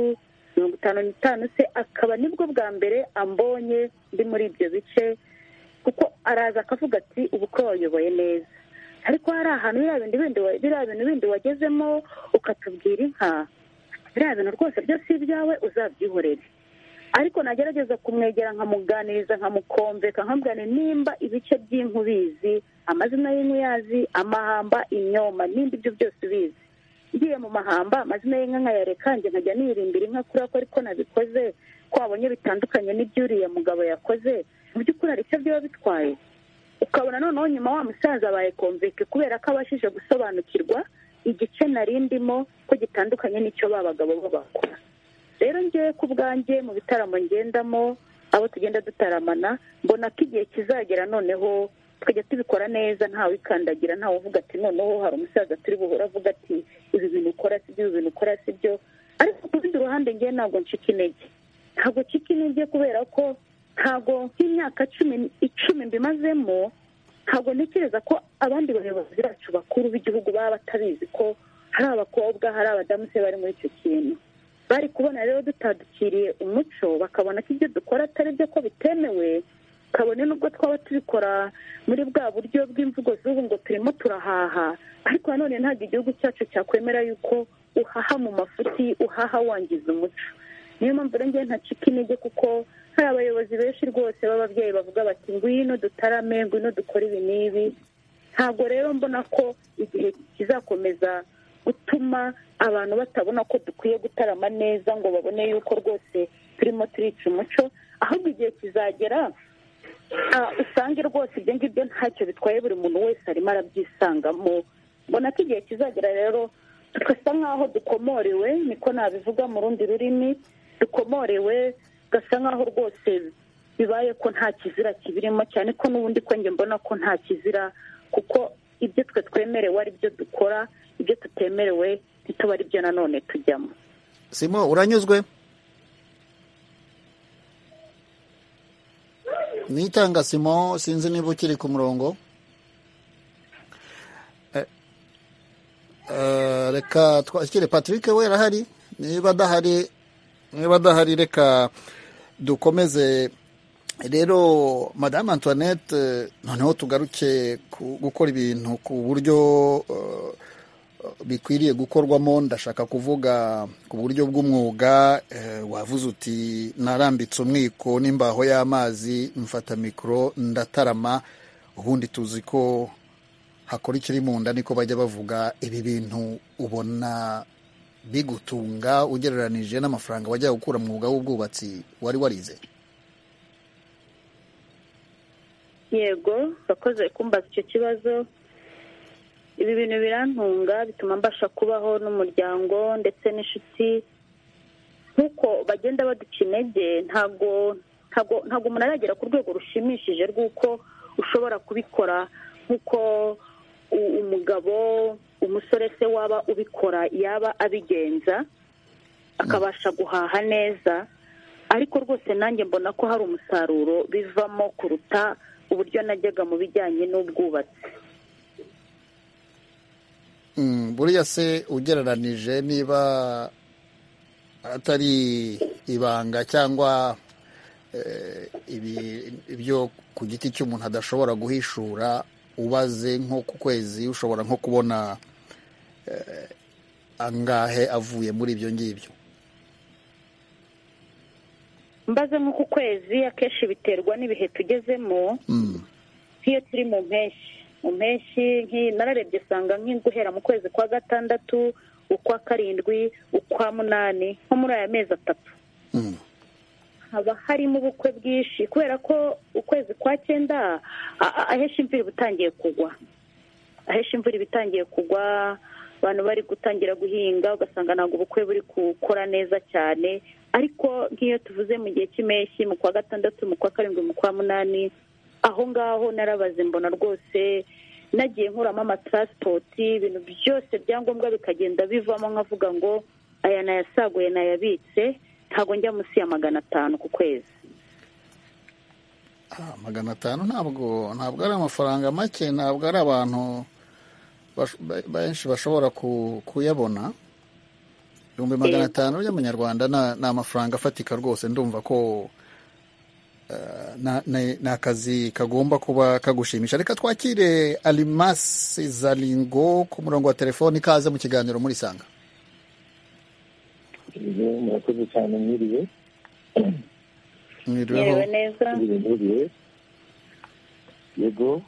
mirongo itanu n'itanu se akaba nibwo bwa mbere ambonye ndi muri ibyo bice kuko araza akavuga ati ubu ko wayoboye neza ariko hari ahantu biriya bintu bindi wagezemo ukatubwira inka biriya bintu rwose byose ibyawe uzabyihorere ariko nagerageza kumwegera nkamuganiriza nkamukomveka nkamubwira nimba ibice by'inku ubizi amazina y'inka uyazi amahamba imyoma nimba ibyo byose ubizi ngiye mu mahamba amazina y'inka nkayareka njye nkajya nirindira inka kubera ko ariko nabikoze ko wabonye bitandukanye n'ibyuriya mugabo yakoze mu by'ukuri hari icyo byaba bitwaye ukabona noneho nyuma wa musaza abaye komveke kubera ko abashije gusobanukirwa igice narindimo ko gitandukanye n'icyo ba bagabo bo bakora rero ngewe ku bwanjye mu bitaramo ngendamo abo tugenda dutaramana mbona ko igihe kizagera noneho tukajya tubikora neza ntawe wikandagira ntawe uvuga ati noneho hari umusaza turi buhura avuga ati ibi bintu ukora si byo ibi bintu ukora si byo ariko ku rundi ruhande ngewe ntabwo ncika intege ntabwo ncika intege kubera ko ntabwo nk'imyaka cumi icumi mbimazemo ntabwo ntekereza ko abandi bayobozi bacu bakuru b'igihugu baba batabizi ko hari abakobwa hari abadamu se bari muri icyo kintu bari kubona rero dutadukiriye umuco bakabona ko ibyo dukora atari byo ko bitemewe kabone n'ubwo twaba tubikora muri bwa buryo bw'imvugo z'ubu ngo turimo turahaha ariko nanone ntabwo igihugu cyacu cyakwemera yuko uhaha mu mafuti uhaha wangiza umuco niyo mpamvu rero ngewe ntacika intege kuko hari abayobozi benshi rwose b'ababyeyi bavuga bati ngwino dutarame ngwino dukore ibi n'ibi ntabwo rero mbona ko igihe kizakomeza gutuma abantu batabona ko dukwiye gutarama neza ngo babone yuko rwose turimo turica umuco ahubwo igihe kizagera usange rwose ibyo ngibyo ntacyo bitwaye buri muntu wese arimo arabyisangamo mbona ko igihe kizagera rero tugasa nk'aho dukomorewe niko nabivuga mu rundi rurimi dukomorewe gasa nk'aho rwose bibaye ko nta kizira kibirimo cyane ko n'ubundi ko njye mbona ko nta kizira kuko ibyo twe twemerewe ari byo dukora ibyo tutemerewe ntituba ari byo nanone tujyamo simo uranyuzwe mwitanga simo sinzi niba ukiri ku murongo reka twakire patrick we arahari niba adahari niba adahari reka dukomeze rero madame antoinette noneho tugaruke gukora ibintu ku buryo bikwiriye gukorwamo ndashaka kuvuga ku buryo bw'umwuga wavuze uti narambitse umwiko n'imbaho y'amazi mfata mikoro ndatarama ubundi tuzi ko hakora ikiri mu nda niko bajya bavuga ibi bintu ubona bigutunga ugereranije n'amafaranga wajya gukura mu mwuga w'ubwubatsi wari warize yego bakoze kumbaza icyo kibazo ibi bintu birantunga bituma mbasha kubaho n'umuryango ndetse n'inshuti nk'uko bagenda baduca intege ntabwo ntabwo umuntu aragera ku rwego rushimishije rw'uko ushobora kubikora nk'uko umugabo umusore se waba ubikora yaba abigenza akabasha guhaha neza ariko rwose nanjye mbona ko hari umusaruro bivamo kuruta uburyo najyaga mu bijyanye n'ubwubatsi buriya se ugereranije niba atari ibanga cyangwa ibyo ku giti cy'umuntu adashobora guhishura ubaze nko ku kwezi ushobora nko kubona angahe avuye muri ibyo ngibyo mbaze nko ku kwezi akenshi biterwa n'ibihe tugezemo nk'iyo turi mu mpeshyi mu mpeshyi nararebye usanga guhera mu kwezi kwa gatandatu ukwa karindwi ukwa munani nko muri aya mezi atatu haba harimo ubukwe bwinshi kubera ko ukwezi kwa cyenda ahesha imvura iba itangiye kugwa ahesha imvura iba itangiye kugwa abantu bari gutangira guhinga ugasanga ntabwo ubukwe buri gukora neza cyane ariko nk'iyo tuvuze mu gihe cy'impeshyi mu kwa gatandatu mu kwa karindwi mu kwa munani aho ngaho narabaze mbona rwose nagiye nkuramo amataransipoti ibintu byose byangombwa bikagenda bivamo nkavuga ngo aya nayasaguye nayabitse ntabwo njya munsi ya magana atanu ku kwezi magana atanu ntabwo ntabwo ari amafaranga make ntabwo ari abantu benshi bashobora kuyabona ibihumbi magana atanu by'amanyarwanda ni amafaranga afatika rwose ndumva ko ni akazi kagomba kuba kagushimisha reka twakire arimasi zaringo ku murongo wa telefoni ikaze mu kiganiro muri sanga murakoze cyane mwiriwe mwiriweho mwiriwe yego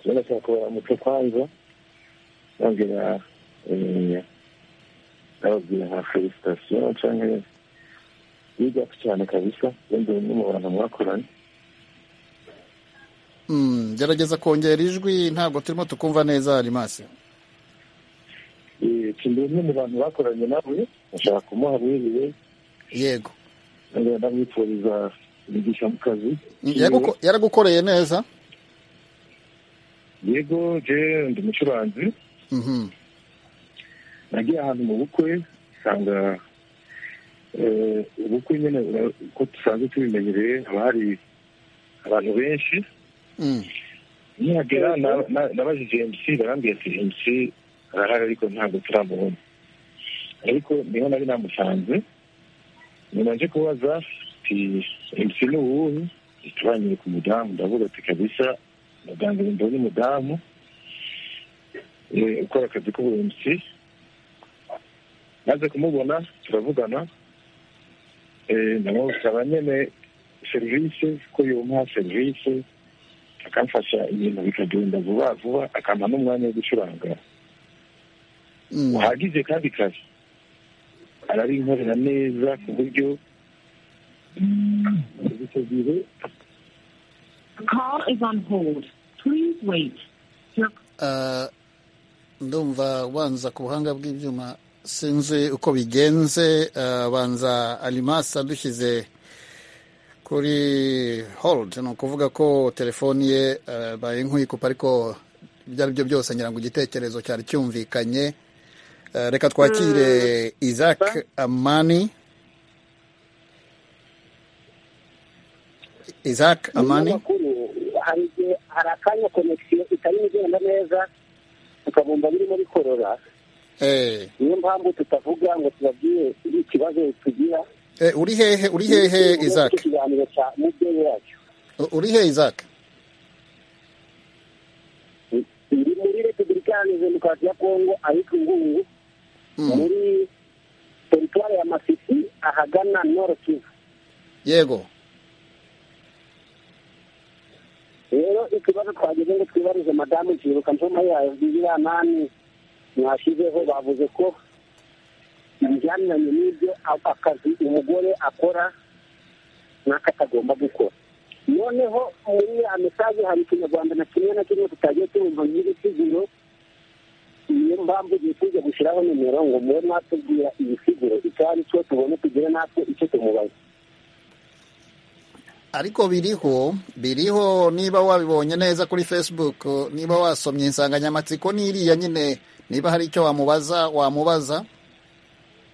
turabona ko bakubara umuco kwanza bambwira bababwira nka felicitasiyo cyangwa biga cyane kabisa wenda bimwe mu bantu mwakoranye gerageza kongera ijwi ntabwo turimo tukumva neza arimasi turi bimwe mu bantu bakoranye nawe bashaka kumuha mwiriwe yego ndamwifuriza imigisha mu kazi yaragukoreye neza yego je ndi umucuranzi nagiye ahantu mu bukwe usanga ubukwe nyine uko dusanzwe tubimenyereye haba hari abantu benshi nihagera nabajije emutsi barambwira ati emutsi arahari ariko ntabwo turamubona ariko niho nari namusanze nyuma nje kubaza ati emutsi ni uwuhe tubanyire ku mudamu ndavuga ati kabisa muganga mbona umudamu ukora akazi k'ubuhemutsi maze kumubona turavugana namusaba nyine serivisi ko yumuha serivisi akamfasha ibintu bikagenda vuba vuba akampa n'umwanya wo gucuranga uhagije kandi kare ararinkorera neza ku buryo icyo gihe ndumva ubanza ku buhanga bw'ibyuma sinzi uko bigenze banza arimasi adushyize kuri holidi ni ukuvuga ko telefoni ye baye nkuyikupa ariko ibyo ari byo byose ngira ngo igitekerezo cyari cyumvikanye reka twakire isaac amani isaac amani hari akanya konegisiyo itari igenda neza ukabumva birimo bikorora niyo mpamvu tutavuga ngo tubabwire ikibazo tugira uri hehe uri hehe izake ikiganiro cya mubyeyi wacu uri hehe izake ndi muri repubulika iharanira demokarasi ya kongo ahitwa ingungu muri teritwari ya masisi ahagana noro kivu yego rero ikibazo twageze ngo twibarize madamu kibuka mpoma yayo biriya nani mwashyizeho bavuze ko ibijyaniranye n'ibyo akazi umugore akora n'aka atagomba gukora noneho muri ya mesaje hari ikinyarwanda na kimwe na kimwe tutagiye turumva nk'ibisiguro niyo mpamvu igihe tujya gushyiraho nimero ngo mube mwatubwira ibisiguro icyo ari cyo tubone tugire natwe icyo tumubaza ariko biriho biriho niba wabibonye neza kuri facebook niba wasomye insanganyamatsiko n'iriya nyine niba hari icyo wamubaza wamubaza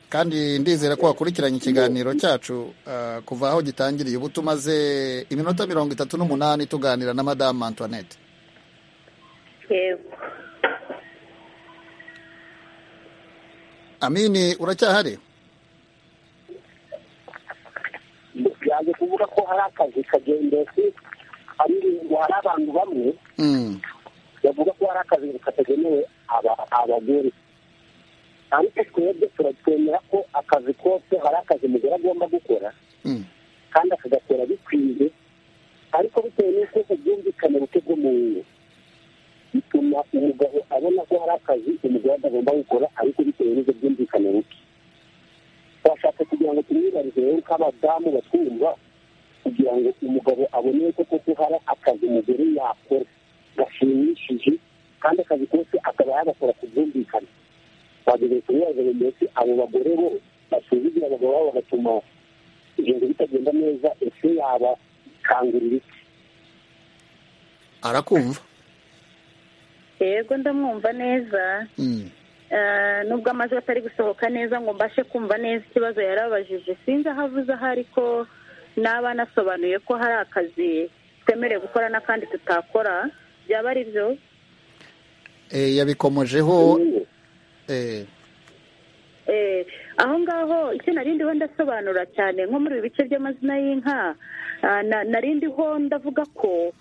kandi ndizera ko wakurikiranye ikiganiro cyacu kuva aho gitangiriye ubu tumaze iminota mirongo itatu n'umunani tuganira na madamu antoinette amini uracyahari yaje kuvuga ko hari akazi kagendetse hari abantu bamwe bavuga ko hari akazi katagenewe abagore ariko twebwe turatwemera ko akazi kose hari akazi umugore agomba gukora kandi akagakora bikwiye ariko bitewe n'uko ubwumvikane buke bwo ngo bituma umugabo abona ko hari akazi umugore atagomba gukora ariko bitewe n'ubwo bwumvikane buke twashatse kugira ngo tumwibarize rero ko abadamu batwumva kugira ngo umugabo abone ko koko hari akazi umugore yakora gashimishije kandi akazi kose akaba yagakora ku bwumvikane twageze ku bibazo ndetse abo bagore bo basuzugira abagabo babo bagatuma ibintu bitagenda neza ese yabakangurira iki arakumva yego ndamwumva neza nubwo amajwi atari gusohoka neza ngo mbashe kumva neza ikibazo yarabajije sinzi aho avuze aho ariko naba nasobanuye ko hari akazi twemerewe gukora n'akandi tutakora byaba ari byo yabikomojeho aho ngaho icyo narindiho ndasobanura cyane nko muri ibi bice by'amazina y'inka narindiho ndavuga ko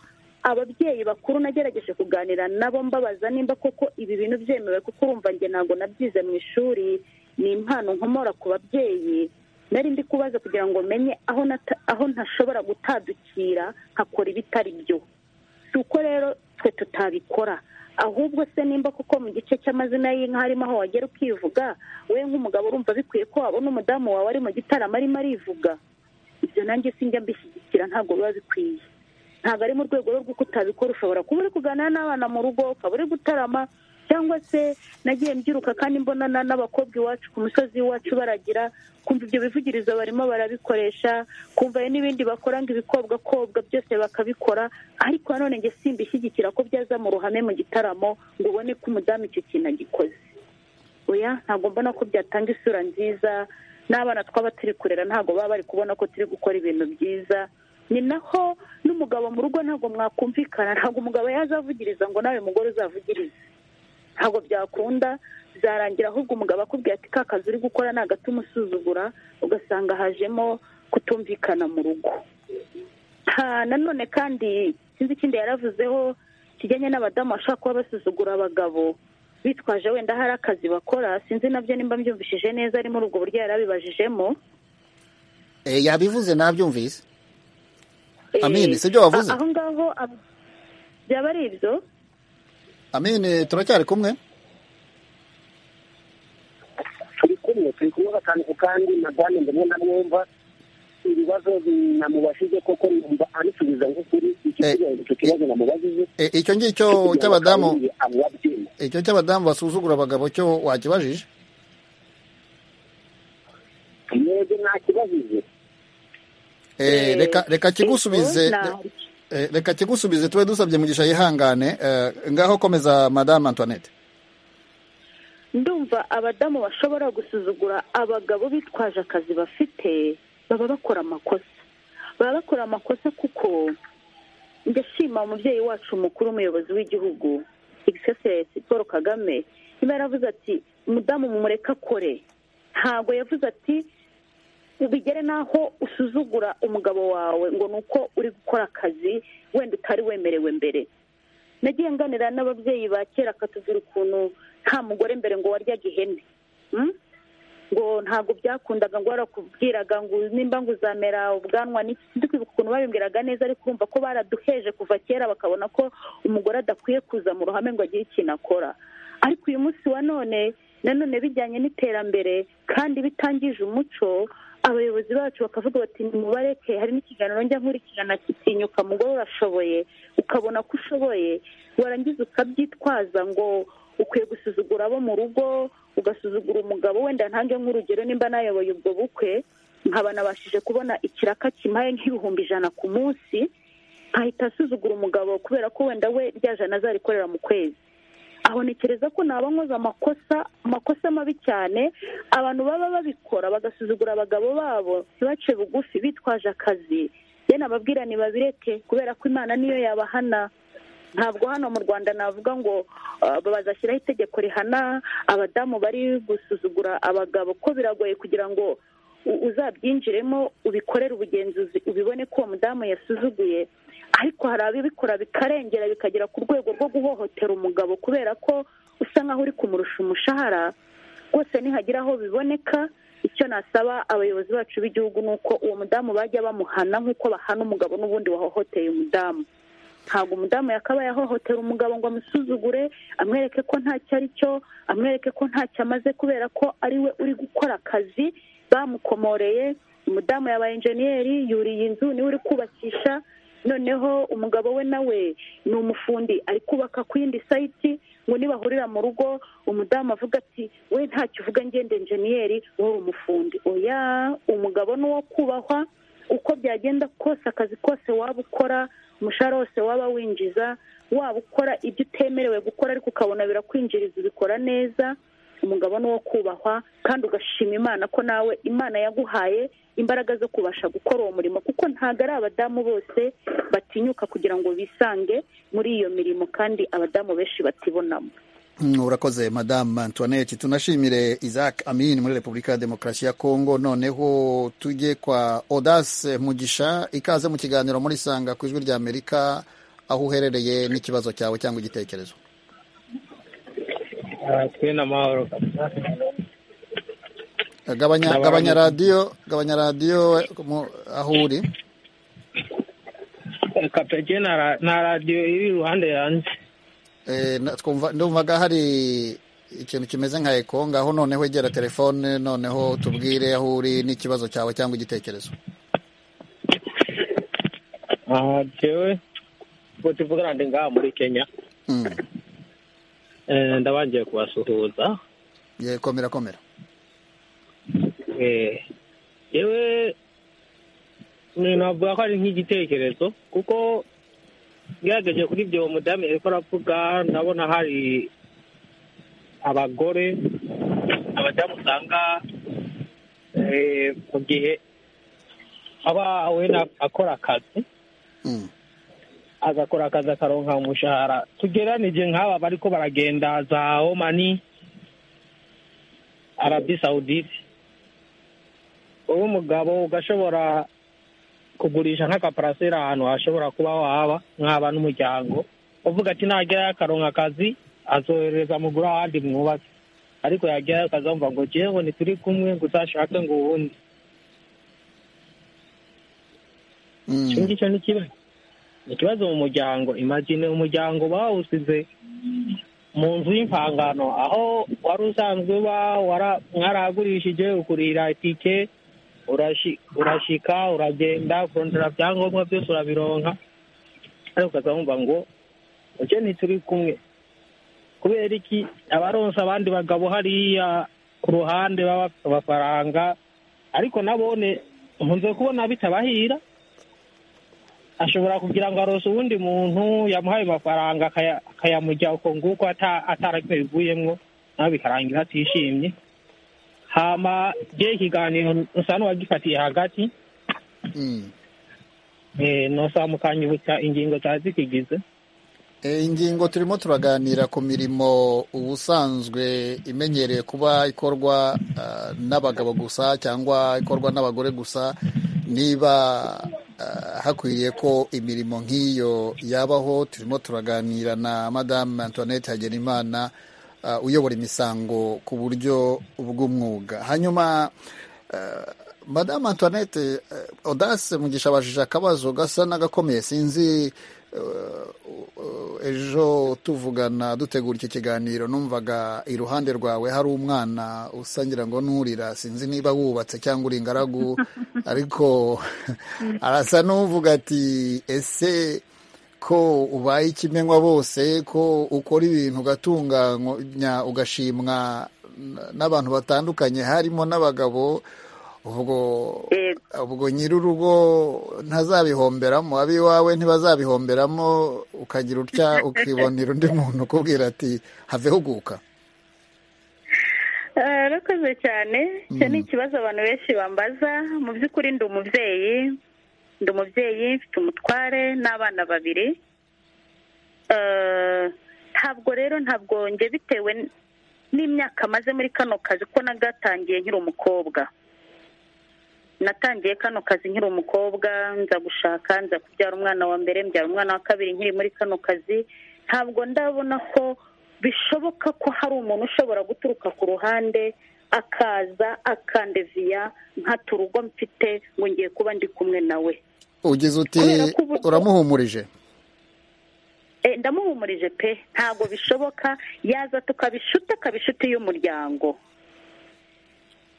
ababyeyi bakuru nagerageje kuganira nabo mbabaza nimba koko ibi bintu byemewe kuko urumva njye ntabwo nabyize mu ishuri ni impano nkomora ku babyeyi nari ndi kubaza kugira ngo menye aho ntashobora gutadukira nkakora ibitari byo si uko rero twe tutabikora ahubwo se nimba kuko mu gice cy'amazina y'inka harimo aho wagera ukivuga we nk'umugabo urumva bikwiye ko wabona umudamu wawe ari mu gitaramo arimo arivuga ibyo nanjye sinjya mbishyigikira ntabwo biba bikwiye ntabwo ari mu rwego rw'uko utabikora ushobora kuba uri kuganira n'abana mu rugo ukaba uri gutarama cyangwa se nagiye mbyiruka kandi mbona n'abakobwa iwacu ku musozi iwacu baragira kumva ibyo bivugirizo barimo barabikoresha kumva n'ibindi bakora ngo ibikobwakobwa byose bakabikora ariko nanone nge simbishyigikira ko byaza mu ruhame mu gitaramo ngo ubone ko umudamu icyo kintu agikoze oya ntabwo mbona ko byatanga isura nziza n'abana twaba turi kurera ntabwo baba bari kubona ko turi gukora ibintu byiza ni naho n'umugabo mu rugo ntabwo mwakumvikana ntabwo umugabo yazavugiriza ngo nawe mugore uzavugirize ntabwo byakunda zarangira ahubwo umugabo akubwira ati ka kazi uri gukora ni agatuma usuzugura ugasanga hajemo kutumvikana mu rugo nanone kandi sinzi ikindi yaravuzeho kijyanye n'abadamu bashobora kuba basuzugura abagabo bitwaje wenda hari akazi bakora sinzi nabyo nimba mbyumvishije neza ari muri ubwo buryo yarabibajijemo yabivuze ntabyumvise amini si ibyo wavuze aho ngaho byaba ari ibyo amini turacyari kumwe turi kumwe turi kumwe gatanu kandi madame ndamwe ndamwumva ibibazo namubashije koko numva anisubiza nk'ukuri icyo kibazo namubajije icyo ngicyo cy'abadamu icyo cy'abadamu basuzugura abagabo cyo wakibajije mwebwe ntakibajije reka kigusubize reka kigusubize tube dusabye mugisha yihangane ngaho komeza madame antoinette ndumva abadamu bashobora gusuzugura abagabo bitwaje akazi bafite baba bakora amakosa baba bakora amakosa kuko ndashima umubyeyi wacu mukuru umuyobozi w'igihugu egisesi paul kagame niba yaravuze ati umudamu mumureka akore ntabwo yavuze ati bigere n'aho usuzugura umugabo wawe ngo ni uko uri gukora akazi wenda utari wemerewe mbere nagiye nganira n'ababyeyi ba kera akatubwira ukuntu nta mugore mbere ngo waryaga ihene ngo ntabwo byakundaga ngo warakubwiraga ngo nimba ngo uzamera ubwanwa n'iki kwibuka ukuntu babimbwiraga neza ariko urumva ko baraduheje kuva kera bakabona ko umugore adakwiye kuza mu ruhame ngo agire ikintu akora ariko uyu munsi wa none nanone bijyanye n'iterambere kandi bitangije umuco abayobozi bacu bakavuga bati nimubareke hari n'ikiganiro njya nkurikirana kitinyuka mugore urashoboye ukabona ko ushoboye warangiza ukabyitwaza ngo ukwiye gusuzugura abo mu rugo ugasuzugura umugabo wenda ntange nk'urugero nimba nayoboye ubwo bukwe nkaba nabashije kubona ikiraka kimaye nk'ibihumbi ijana ku munsi nkahita asuzugura umugabo kubera ko wenda we rya jana azarikorera mu kwezi aho ntekereza ko naba nkoze amakosa amakosa mabi cyane abantu baba babikora bagasuzugura abagabo babo ntibace bugufi bitwaje akazi rero ababwira ntibabireke kubera ko imana niyo yabahana ntabwo hano mu rwanda navuga ngo bazashyiraho itegeko rihana abadamu bari gusuzugura abagabo ko biragoye kugira ngo uzabyinjiremo ubikorere ubugenzuzi ubibone ko uwo mudamu yasuzuguye ariko hari ababikora bikarengera bikagera ku rwego rwo guhohotera umugabo kubera ko usa nkaho uri kumurusha umushahara rwose nihagira aho biboneka icyo nasaba abayobozi bacu b'igihugu ni uko uwo mudamu bajya bamuhana nk'uko bahana umugabo n'ubundi wahohoteye umudamu ntabwo umudamu yakabaye ahohotera umugabo ngo amusuzugure amwereke ko ntacyo ari cyo amwereke ko ntacyo amaze kubera ko ari we uri gukora akazi bamukomoreye umudamu yabaye injeniyeri yuriye inzu niwe uri kubakisha noneho umugabo we nawe ni umufundi ari kubaka ku yindi sayiti ngo nibahurira mu rugo umudamu avuga ati we ntacyo uvuga ngende injeniyeri wowe umufundi oya umugabo ni uwo kubahwa uko byagenda kose akazi kose waba ukora umushahara wose waba winjiza waba ukora ibyo utemerewe gukora ariko ukabona birakwinjiriza ubikora neza umugabane wo kubahwa kandi ugashima imana ko nawe imana yaguhaye imbaraga zo kubasha gukora uwo murimo kuko ntabwo ari abadamu bose batinyuka kugira ngo bisange muri iyo mirimo kandi abadamu benshi batibonamo urakoze madamu antoinette tunashimire isaac amin muri repubulika ya demokarasi ya kongo noneho tujye kwa odase mugisha ikaze mu kiganiro muri sanga ku ijwi ry'amerika aho uherereye n'ikibazo cyawe cyangwa igitekerezo twina amahoro gabanya gabanya radiyo gabanya radiyo aho uri kapeke na radiyo iri iruhande yanjye ndumvaga hari ikintu kimeze nka eko ngaho noneho egera telefone noneho tubwire aho uri n'ikibazo cyawe cyangwa igitekerezo jewe ubwo tuvugana ndi ngaha muri kenya ndabangiye kubasuhuza komera komera yewe navuga ko ari nk'igitekerezo kuko ngerageje kuri ibyo mudamu ariko aravuga ndabona hari abagore abadamu usanga mu gihe aba wenda akora akazi agakora akazi akaronka umushahara tugeranije nk'aba bariko baragenda za omani arabi sawudite wowe umugabo ugashobora kugurisha nk'akaparasera ahantu hashobora kuba waba nk'aba n'umuryango uvuga ati nagerayo akaronka akazi azohereza mugura ahandi mwubatse ariko yagerayo akazamva ngo jewe ntituri kumwe ngo uzashake ngo uwundi icyo ngicyo ni ikibazo ni ikibazo mu muryango imagine umuryango bawusize mu nzu y'impangano aho wari usanzwe uba mwarahagurishije ukurira itike urashika uragenda kurondera byangombwa byose urabironka ariko ukaza wumva ngo uke ntituri kumwe kubera iki abaronsa abandi bagabo hariya ku ruhande baba amafaranga ariko nabone nkunze kubona bitabahira ashobora kugira ngo arose uwundi muntu yamuhaye amafaranga akayamujya uko nguko ataragiye bivuyemo nawe bikarangira atishimye hama je ikiganiro usa n'uwagifatiye hagati nosamukanya ubuca ingingo zari zikigize ingingo turimo turaganira ku mirimo ubusanzwe imenyerewe kuba ikorwa n'abagabo gusa cyangwa ikorwa n'abagore gusa niba hakwiriye ko imirimo nk'iyo yabaho turimo turaganira na madamu antoinette hagenimana uyobora imisango ku buryo bw'umwuga hanyuma madamu antoinette odase mugisha abajije akabazo gasa n'agakomeye sinzi ejo tuvugana dutegura iki kiganiro numvaga iruhande rwawe hari umwana usangira ngo nturira sinzi niba wubatse cyangwa uri ingaragu ariko arasa n'uvuga ati ese ko ubaye ikimenywa bose ko ukora ibintu ugatunganya ugashimwa n'abantu batandukanye harimo n'abagabo ubwo nyir'urugo ntazabihomberamo ab'iwawe ntibazabihomberamo ukagira utya ukibonera undi muntu ukubwira ati have huguka arakoze cyane icyo ni ikibazo abantu benshi bambaza mu by'ukuri ndi umubyeyi ndi umubyeyi mfite umutware n'abana babiri ntabwo rero ntabwo nge bitewe n'imyaka maze muri kano kazi ko nagatangiye nkiri umukobwa natangiye kano kazi nkiri umukobwa nza gushaka nza kubyara umwana wa mbere mbyara umwana wa kabiri nkiri muri kano kazi ntabwo ndabona ko bishoboka ko hari umuntu ushobora guturuka ku ruhande akaza akandeviya nkata urugo mfite ngo ngiye kuba ndi kumwe nawe ugize uti uramuhumurije ndamuhumurije pe ntabwo bishoboka yaza tukabishuta akaba inshuti y'umuryango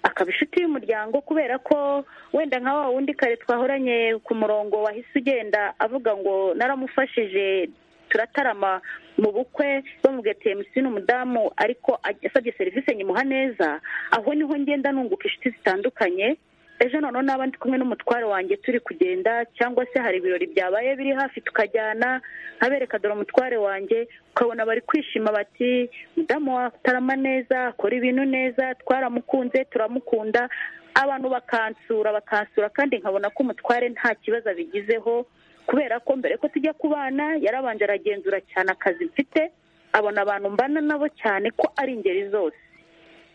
akaba inshuti y'umuryango kubera ko wenda nka wa wundi kare twahoranye ku murongo wahise ugenda avuga ngo naramufashije turatarama mu bukwe bamubwiye ati emusi ni umudamu ariko asabye serivisi nyimuha neza aho niho ngenda nunguka inshuti zitandukanye ejo noneho naba ndi kumwe n'umutware wanjye turi kugenda cyangwa se hari ibirori byabaye biri hafi tukajyana nkabereka dore umutware wanjye ukabona bari kwishima bati mudamu watarama neza akora ibintu neza twaramukunze turamukunda abantu bakansura bakansura kandi nkabona ko umutware nta kibazo abigizeho kubera ko mbere ko tujya ku bana yarabanje aragenzura cyane akazi mfite abona abantu mbana nabo cyane ko ari ingeri zose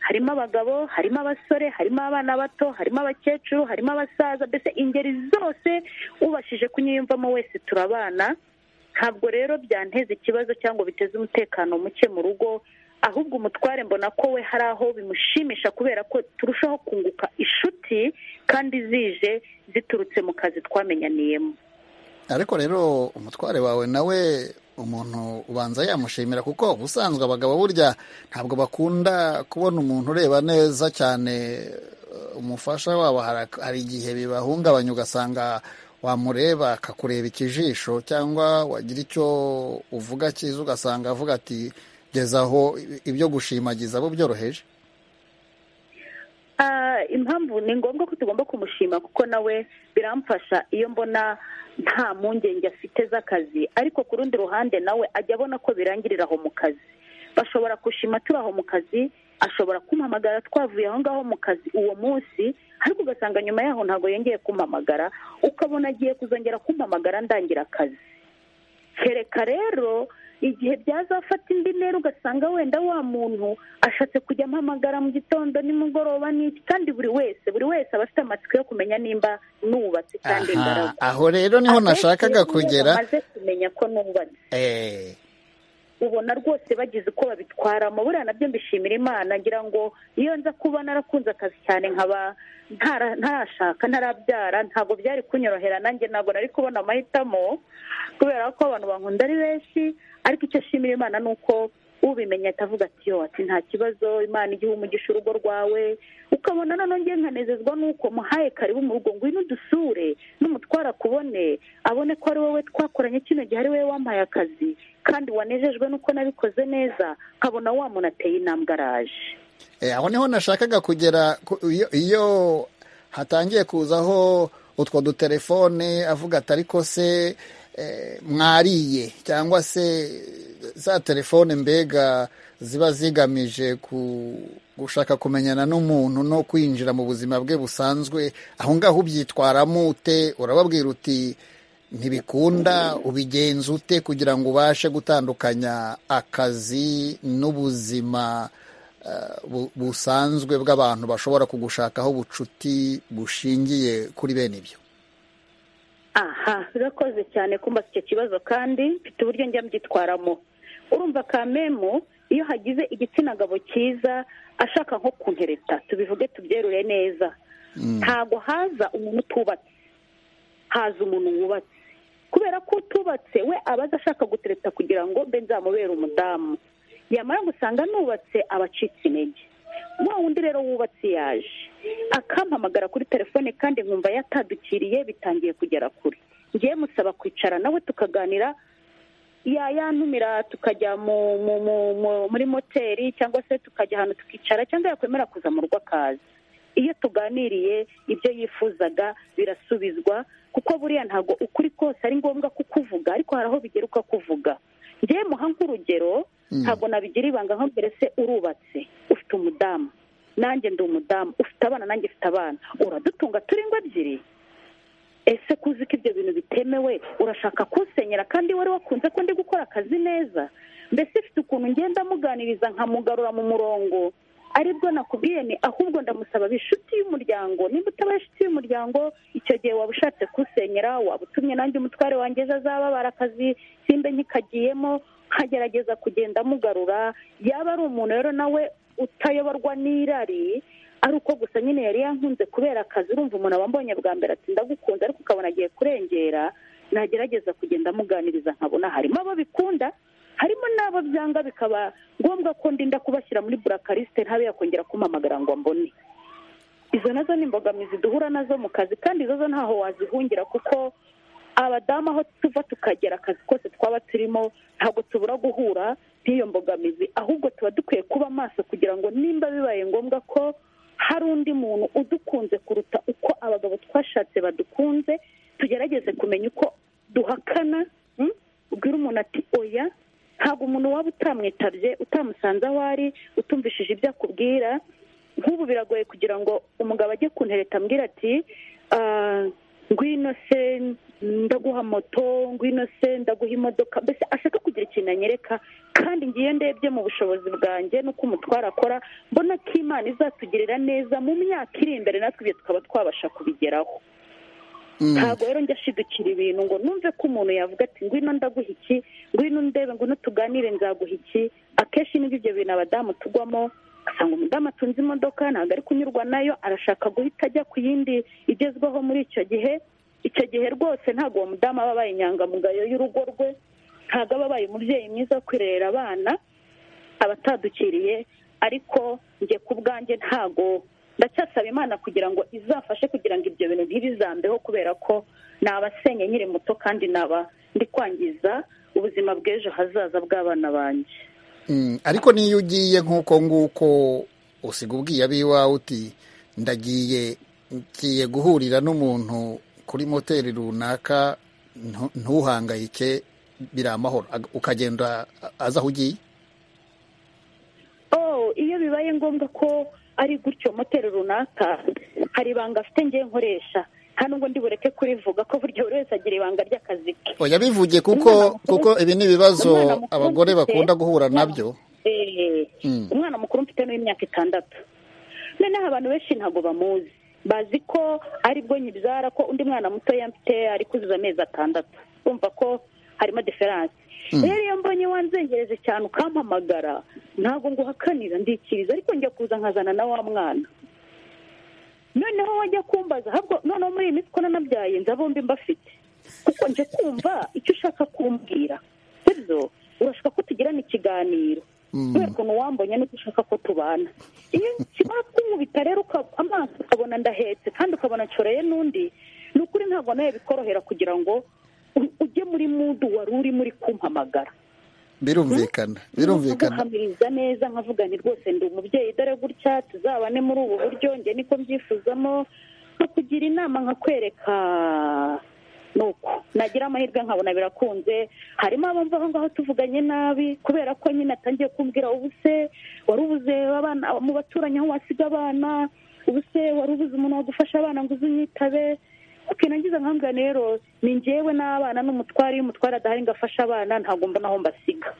harimo abagabo harimo abasore harimo abana bato harimo abakecuru harimo abasaza mbese ingeri zose ubashije kunyiyumvamo wese turabana ntabwo rero byanteza ikibazo cyangwa biteze umutekano muke mu rugo ahubwo umutware mbona ko we hari aho bimushimisha kubera ko turushaho kunguka inshuti kandi zije ziturutse mu kazi twamenyaniyemo ariko rero umutware wawe nawe umuntu ubanza yamushimira kuko ubusanzwe abagabo burya ntabwo bakunda kubona umuntu ureba neza cyane umufasha wabo hari igihe bibahungabanya ugasanga wamureba akakureba ikijisho cyangwa wagira icyo uvuga cyiza ugasanga avuga ati geza aho ibyo gushimagiza abo byoroheje impamvu ni ngombwa ko tugomba kumushima kuko nawe biramfasha iyo mbona nta mpungenge afite z'akazi ariko ku rundi ruhande nawe ajya abona ko birangirira aho mu kazi bashobora gushima turi aho mu kazi ashobora kumpamagara twavuye aho ngaho mu kazi uwo munsi ariko ugasanga nyuma yaho ntabwo yongeye kumpamagara ukabona agiye kuzongera kumpamagara ndangira akazi kereka rero igihe byazafata indi ntera ugasanga wenda wa muntu ashatse kujya ampamagara mu gitondo nimugoroba n'iki kandi buri wese buri wese aba afite amatsiko yo kumenya nimba nubatse kandi imbaraga aho rero niho nashakaga kugera amaze kumenya ko nubatse ubona rwose bagize uko babitwaramo buriya nabyo mbishimira imana ngira ngo iyo nza kuba narakunze akazi cyane nkaba ntarashaka ntarabyara ntabwo byari kunyorohera nanjye ntabwo nari kubona amahitamo kubera ko abantu bankunda ari benshi ariko icyo ashimira imana ni uko ubimenya atavuga ati yo ati nta kibazo imana igihe umugisha urugo rwawe ukabona noneho ngiye nkanezezwa n'uko muhaye karibu mu rugo ngwino udusure n'umutwara akubone abone ko ari wowe twakoranye kino gihe ari wowe wampaye akazi kandi wanejejwe n'uko nabikoze neza nkabona wa muntu ateye intambwe araje aho niho nashakaga kugera iyo hatangiye kuzaho utwo dutelefone avuga ati ariko se mwariye cyangwa se za telefone mbega ziba zigamije gushaka kumenyana n'umuntu no kwinjira mu buzima bwe busanzwe aho ngaho ubyitwaramo ute urababwira uti ntibikunda ubigenza ute kugira ngo ubashe gutandukanya akazi n'ubuzima busanzwe bw'abantu bashobora kugushakaho ubucuti bushingiye kuri bene ibyo aha birakoze cyane kumbaza icyo kibazo kandi mfite uburyo njya mbyitwaramo urumva kamemu iyo hagize igitsina gabo cyiza ashaka nko kuntereta tubivuge tubyerure neza ntabwo haza umuntu utubatse haza umuntu wubatse kubera ko utubatse we aba azi ashaka gutereta kugira ngo mbe nzamubere umudamu yamara gusanga nubatse abacitse intege wa wundi rero wubatse yaje akampamagara kuri telefone kandi nkumva yatadukiriye bitangiye kugera kure ngiye musaba kwicara nawe tukaganira yayantumira tukajya muri moteri cyangwa se tukajya ahantu tukicara cyangwa yakwemera kuza mu rugo akaza iyo tuganiriye ibyo yifuzaga birasubizwa kuko buriya ntabwo ukuri kose ari ngombwa kukuvuga ariko hari aho bigera ukakuvuga njyewe muha nk'urugero ntabwo nabigira ibanga nko mbere se urubatse ufite umudamu nanjye ndi umudamu ufite abana nanjye ufite abana uradutunga turi ngo ebyiri ese kuzi ko ibyo bintu bitemewe urashaka kusenyera kandi wari wakunze ko ndi gukora akazi neza mbese ifite ukuntu ngenda amuganiriza nkamugarura mu murongo aribwo nakubwiye ni ahubwo ndamusaba inshuti y'umuryango nimba utabaye inshuti y'umuryango icyo gihe waba ushatse kusenyera waba utumye nanjye umutware wanjye ejo azababara akazi simbe nkikagiyemo nkagerageza kugenda amugarura yaba ari umuntu rero nawe utayoborwa n'irari ari uko gusa nyine yari yankunze kubera akazi urumva umuntu aba ambonye bwa mbere ati ndagukunze ariko ukabona agiye kurengera nagerageza kugenda amuganiriza nkabona harimo abo bikunda harimo n'abo byanga bikaba ngombwa ko ndinda kubashyira muri burakarisite ntabe yakongera kumpamagara ngo mbone izo nazo ni imbogamizi duhura nazo mu kazi kandi izo zo ntaho wazihungira kuko abadamu aho tuva tukagera akazi kose twaba turimo ntabwo tubura guhura n'iyo mbogamizi ahubwo tuba dukwiye kuba maso kugira ngo nimba bibaye ngombwa ko hari undi muntu udukunze kuruta uko abagabo twashatse badukunze tugerageze kumenya uko duhakana mm? ubwira umuntu ati oya ntabwo umuntu waba utamwitabye utamusanze aho ari utumvishije ibyo akubwira nk'ubu biragoye kugira ngo umugabo ajye ku ntereta ambwira ati "Ah, ngwino se ndaguha moto ngwino se ndaguha imodoka mbese ashaka kugira ikintu anyereka kandi ngiye ndebye mu bushobozi bwanjye n'uko umutwara akora mbona ko imana izatugirira neza mu myaka iri imbere natwe ibyo tukaba twabasha kubigeraho ntabwo rero njya ashidukira ibintu ngo numve ko umuntu yavuga ati ngwino ndaguha iki ngwino ndebe ngwino tuganire nzaguha iki akenshi nibyo ibyo bintu abadamu tugwamo ugasanga umudamu atunze imodoka ntabwo ari kunyurwa nayo arashaka guhita ajya ku yindi igezweho muri icyo gihe icyo gihe rwose ntabwo uwo mudamu aba abaye inyangamugayo y'urugo rwe ntabwo aba abaye umubyeyi mwiza wo kwirerera abana aba atadukiriye ariko njye ku bwanjye ntabwo ndacyasaba imana kugira ngo izafashe kugira ngo ibyo bintu ntibizambeho kubera ko nabasenye nkiri muto kandi naba ndi kwangiza ubuzima bw'ejo hazaza bw'abana banjye Mm, ariko niyo ugiye nk'uko nguko usiga ubwiye abiwawe uti ndagiye ngiye guhurira n'umuntu kuri moteri runaka ntu- ntuhangayike biri amahoro Ag- ukagenda a- aza aho ugiye oh iyo bibaye ngombwa ko ari gutyo moteri runaka hari ibanga afite ngewe nkoresha nta nubwo ndi bureke kurivuga ko burya buri wese agira ibanga ry'akazi ke oya bivuge kuko kuko ibi ni Umwana ibibazo mukuru abagore mfite- bakunda guhura nabyo Eh, Mm. umwana mukuru mfite n'imyaka itandatu noneho abantu benshi ntabwo bamuzi bazi ko aribwo nyibyara ko undi mwana mutoya mfite ari kuzuza amezi atandatu bumva ko harimo diferanse rero iyo mbonye wanzengereje cyane ukampamagara ntabwo nguhakanira ndikiriza ariko njya kuza nkazana na wa mwana noneho wajya kumbaza ahubwo noneho muri iyi minsi ko nanabyaye nza bombi mbafite kuko nje kumva icyo ushaka kumbwira sibyo urashaka ko tugirana ikiganiro kubera ukuntu wambonye n'uko ushaka ko tubana iyo kiba kumubita rero uka- amaso ukabona ndahetse kandi ukabona nshoreye n'undi ni ukuri ntabwo nawe bikorohera kugira ngo u- ujye muri mudu wari urimo uri kumpamagara birumvikana birumvikana guhamiriza neza nkavuga nti rwose ndi umubyeyi dore gutya tuzabane muri ubu buryo njye niko mbyifuzamo nkakugira inama nkakwereka nuko nagira amahirwe nkabona birakunze harimo abumva aho ngaho tuvuganye nabi kubera ko nyine atangiye kumbwira ubu se wari ubuze abana mu baturanyi aho wasiga abana ubu se wari ubuze umuntu wagufasha abana ngo uze unyitabe oke nangiza nkambwira rero ni njyewe n'abana n'umutware iyo umutware adahari ngo afashe abana ntabwo mbona aho mbasiga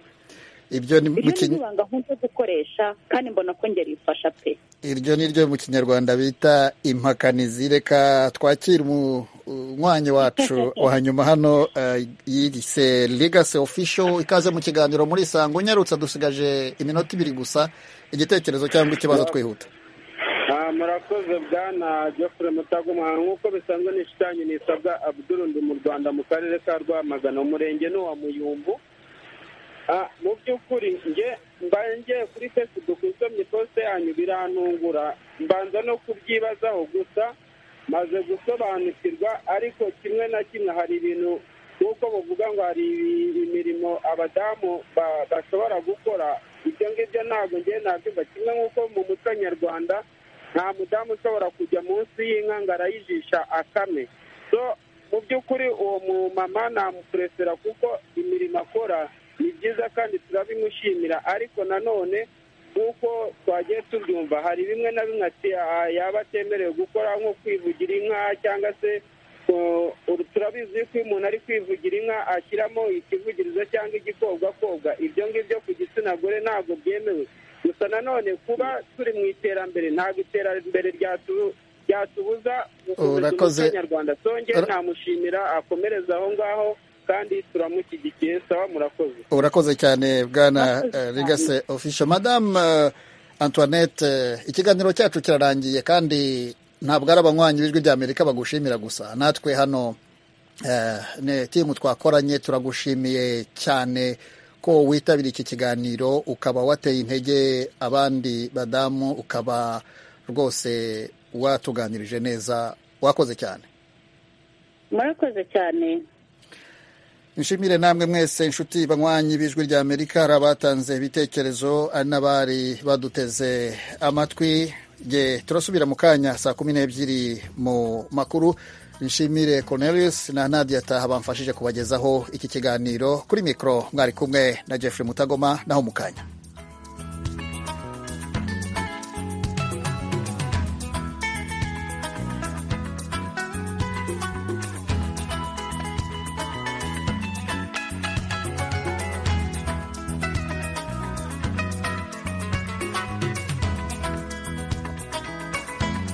ibyo ni mu iryo ni kinya- ibanga nkunze gukoresha kandi mbona ko ngeri ifasha pe iryo ni ryo mu kinyarwanda bita impakanizi reka twakire umwanya wacu wa nyuma hano eh, yirise legacy official ikaze mu kiganiro muri sango unyarutse dusigaje iminota ibiri gusa igitekerezo cyangwa ikibazo twihuta Ah, murakoze bwana geoffrey mutagumwa nk'uko bisanzwe nishitanyi nisabwa abdul ndi mu rwanda mu karere ka rwamagana umurenge ni uwa muyumbu Ah, mu by'ukuri nge mbaye ngiye kuri facebook nsomye posite yanyu birantungura mbanza no kubyibazaho gusa maze gusobanukirwa ariko kimwe na kimwe hari ibintu nk'uko bavuga ngo hari imirimo abadamu ba- bashobora gukora ibyo ngibyo ntabwo ngewe nabyumva kimwe nk'uko mu muco nyarwanda nta mudamu ushobora kujya munsi y'inka ngo arayijisha akame so mu by'ukuri uwo mumama namupuresera kuko imirimo akora ni byiza kandi turabimushimira ariko nanone nk'uko twagiye tubyumva hari bimwe na bimwe ati "Ah, yaba atemerewe gukora nko kwivugira inka cyangwa se uh, uru- turabizi ko iyo umuntu ari kwivugira inka ashyiramo ikivugirizo cyangwa igikobwakobwa ibyo ngibyo ku gitsina gore ntabwo byemewe gusa nanone kuba turi mu iterambere ntabwo iterambere ryatu- ryatubuza gukomeza Urakoze. umuco nyarwanda songeye Ura- namushimira akomereze aho ngaho kandi turamushyigikiye sawa murakoze urakoze cyane bwana Murakoze cyane. legacy official madame eh, antoinette eh, ikiganiro cyacu kirarangiye kandi ntabwo ari abanywanyi b'ijwi ry'amerika bagushimira gusa natwe hano Eh, ne timu twakoranye turagushimiye cyane ko witabiriye iki kiganiro ukaba wateye intege abandi badamu ukaba rwose watuganirije neza wakoze cyane murakoze cyane nshimire namwe mwese inshuti banywanyi b'ijwi ry'amerika hari abatanze ibitekerezo hari n'abari baduteze amatwi ye turasubira mu kanya saa kumi n'ebyiri mu makuru nshimire cornelius na nadia taha bamfashije kubagezaho iki kiganiro kuri mikoro mwari kumwe na jeffrey mutagoma naho mu kanya